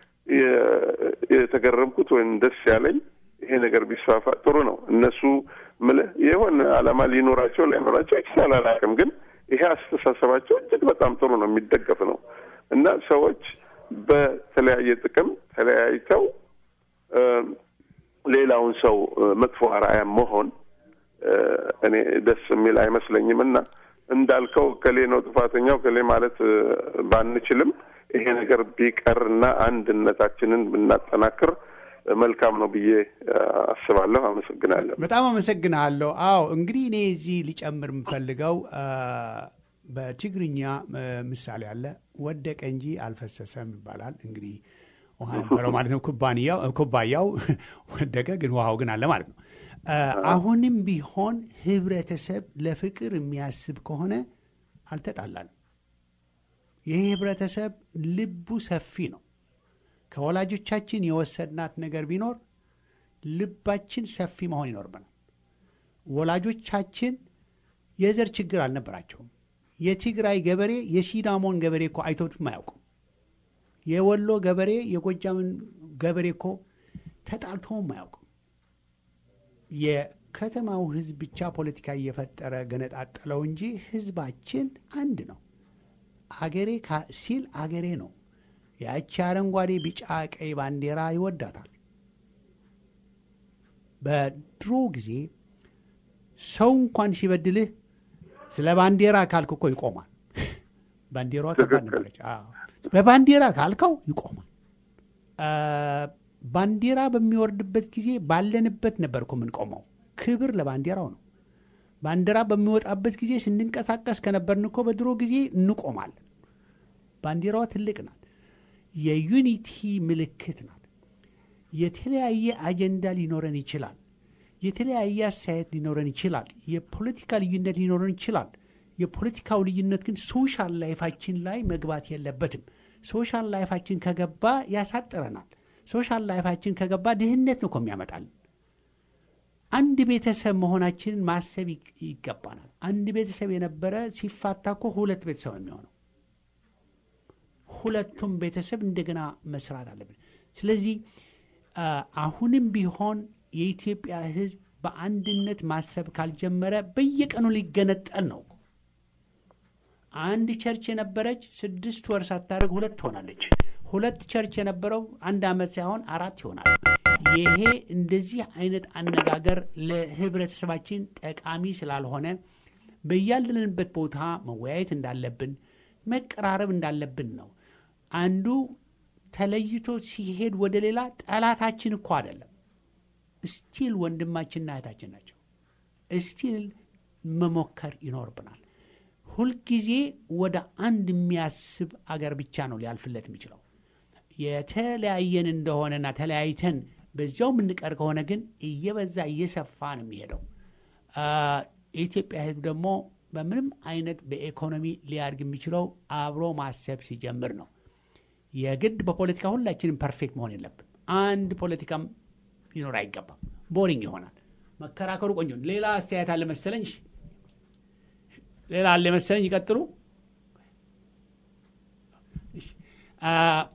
የ- የተገረምኩት ወይም ደስ ያለኝ። ይሄ ነገር ቢስፋፋ ጥሩ ነው። እነሱ ምልህ የሆነ ዓላማ ሊኖራቸው ላይኖራቸው ይችላል አላውቅም፣ ግን ይሄ አስተሳሰባቸው እጅግ በጣም ጥሩ ነው፣ የሚደገፍ ነው እና ሰዎች በተለያየ ጥቅም ተለያይተው እ፣ ሌላውን ሰው እ፣ መጥፎ አርአያ መሆን እ፣ እኔ ደስ የሚል አይመስለኝም እና እንዳልከው ከሌ ነው ጥፋተኛው ከሌ ማለት እ፣ ባንችልም ይሄ ነገር ቢቀርና አንድነታችንን ብናጠናክር እ፣ መልካም ነው ብዬ እ፣ አስባለሁ። አመሰግናለሁ። በጣም አመሰግናለሁ። አዎ እንግዲህ እኔ እዚህ ሊጨምር የምፈልገው አ፣ በትግርኛ እ፣ ምሳሌ አለ። ወደቀ እንጂ አልፈሰሰም ይባላል። እንግዲህ ውሃ ነበረው ማለት ነው። ኩባንያው ኩባያው ወደቀ፣ ግን ውሃው ግን አለ ማለት ነው። አ፣ አሁንም ቢሆን ህብረተሰብ ለፍቅር የሚያስብ ከሆነ አልተጣላንም። ይህ ህብረተሰብ ልቡ ሰፊ ነው። ከወላጆቻችን የወሰድናት ነገር ቢኖር ልባችን ሰፊ መሆን ይኖርብናል። ወላጆቻችን የዘር ችግር አልነበራቸውም። የትግራይ ገበሬ የሲዳሞን ገበሬ እኮ አይቶትም አያውቁም። የወሎ ገበሬ የጎጃምን ገበሬ እኮ ተጣልተውም አያውቁም። የከተማው ህዝብ ብቻ ፖለቲካ እየፈጠረ ገነጣጠለው እንጂ ህዝባችን አንድ ነው። አገሬ ካ- ሲል አገሬ ነው። ያቺ አረንጓዴ፣ ቢጫ፣ ቀይ ባንዲራ ይወዳታል። በድሮ ጊዜ ሰው እንኳን ሲበድልህ ስለ ባንዲራ ካልክ እኮ ይቆማል። ባንዲራዋ ከባድ ነበረች። አዎ። በባንዲራ ካልከው ይቆማል። አ፣ ባንዲራ በሚወርድበት ጊዜ ባለንበት ነበር እኮ የምንቆመው። ክብር ለባንዲራው ነው። ባንዲራ በሚወጣበት ጊዜ ስንንቀሳቀስ ከነበርን እኮ በድሮ ጊዜ እንቆማለን። ባንዲራዋ ትልቅ ናት። የዩኒቲ ምልክት ናት። የተለያየ አጀንዳ ሊኖረን ይችላል። የተለያየ አስተያየት ሊኖረን ይችላል። የፖለቲካ ልዩነት ሊኖረን ይችላል። የፖለቲካው ልዩነት ግን ሶሻል ላይፋችን ላይ መግባት የለበትም። ሶሻል ላይፋችን ከገባ ያሳጥረናል። ሶሻል ላይፋችን ከገባ ድህነት ነው እኮ የሚያመጣልን። አንድ ቤተሰብ መሆናችንን ማሰብ ይግ- ይገባናል። አንድ ቤተሰብ የነበረ ሲፋታ እኮ ሁለት ቤተሰብ ነው የሚሆነው። ሁለቱም ቤተሰብ እንደገና መስራት አለብን። ስለዚህ አ፣ አሁንም ቢሆን የኢትዮጵያ ሕዝብ በአንድነት ማሰብ ካልጀመረ በየቀኑ ሊገነጠል ነው እኮ። አንድ ቸርች የነበረች ስድስት ወር ሳታደርግ ሁለት ትሆናለች። ሁለት ቸርች የነበረው አንድ ዓመት ሳይሆን አራት ይሆናል። ይሄ እንደዚህ አይነት አነጋገር ለህብረተሰባችን ጠቃሚ ስላልሆነ በያለንበት ቦታ መወያየት እንዳለብን መቀራረብ እንዳለብን ነው። አንዱ ተለይቶ ሲሄድ ወደ ሌላ ጠላታችን እኮ አይደለም። ስቲል ወንድማችንና እህታችን ናቸው። ስቲል መሞከር ይኖርብናል። ሁልጊዜ ወደ አንድ የሚያስብ አገር ብቻ ነው ሊያልፍለት የሚችለው። የተለያየን እንደሆነና ተለያይተን በዚያው የምንቀር ከሆነ ግን እየበዛ እየሰፋ ነው የሚሄደው። አ፣ የኢትዮጵያ ሕዝብ ደግሞ በምንም አይነት በኢኮኖሚ ሊያድግ የሚችለው አብሮ ማሰብ ሲጀምር ነው። የግድ በፖለቲካ ሁላችንም ፐርፌክት መሆን የለብን። አንድ ፖለቲካም ሊኖር አይገባም። ቦሪንግ ይሆናል። መከራከሩ ቆንጆ። ሌላ አስተያየት አለ መሰለኝ። እሺ፣ ሌላ አለ መሰለኝ። ይቀጥሉ። እሺ፣ አ፣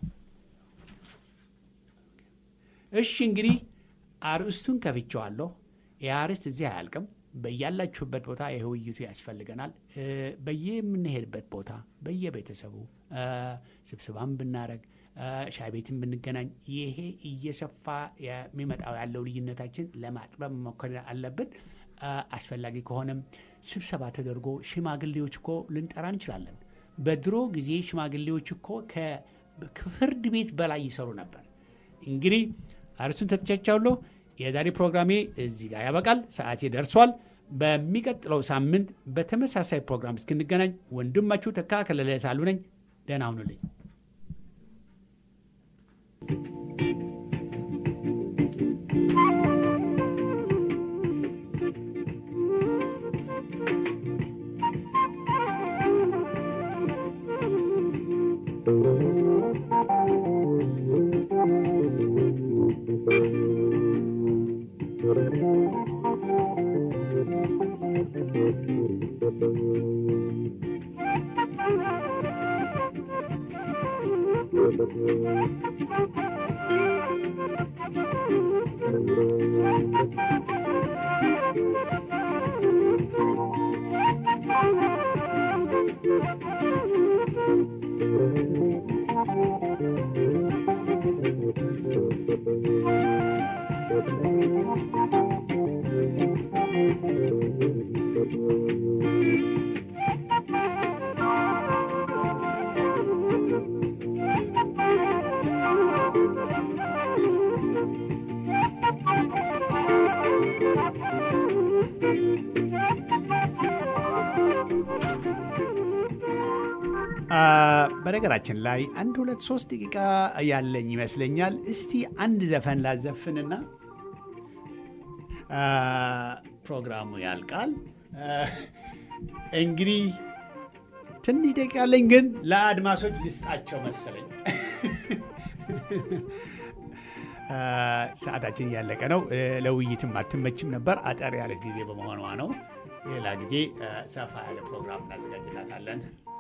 እሺ እንግዲህ አርእስቱን ከፍቼዋለሁ። ይህ አርእስት እዚህ አያልቅም። በያላችሁበት ቦታ ይህ ውይይቱ ያስፈልገናል። እ፣ በየምንሄድበት ቦታ በየቤተሰቡ እ፣ ስብስባም ብናረግ እ፣ ሻይ ቤትን ብንገናኝ ይሄ እየሰፋ የሚመጣው ያለው ልዩነታችን ለማጥበብ መሞከር አለብን። እ፣ አስፈላጊ ከሆነም ስብሰባ ተደርጎ ሽማግሌዎች እኮ ልንጠራ እንችላለን። በድሮ ጊዜ ሽማግሌዎች እኮ ከ- ከፍርድ ቤት በላይ ይሰሩ ነበር። እንግዲህ አርሱን ተተቻቻለሁ። የዛሬ ፕሮግራሜ እዚህ ጋር ያበቃል። ሰዓቴ ደርሷል። በሚቀጥለው ሳምንት በተመሳሳይ ፕሮግራም እስክንገናኝ ወንድማችሁ ተካ ከለለ ሳሉ ነኝ። ደህና ሁኑልኝ። አ፣ በነገራችን ላይ አንድ ሁለት ሶስት ደቂቃ ያለኝ ይመስለኛል። እስቲ አንድ ዘፈን ላዘፍንና አ፣ ፕሮግራሙ ያልቃል። አ፣ እንግዲህ ትንሽ ደቂቃ ያለኝ ግን ለአድማሶች ልስጣቸው መሰለኝ። አ፣ ሰዓታችን እያለቀ ነው። እ፣ ለውይይትም አትመችም ነበር። አጠር ያለ ጊዜ በመሆኗ ነው። ሌላ ጊዜ አ፣ ሰፋ ያለ ፕሮግራም እናዘጋጅላታለን።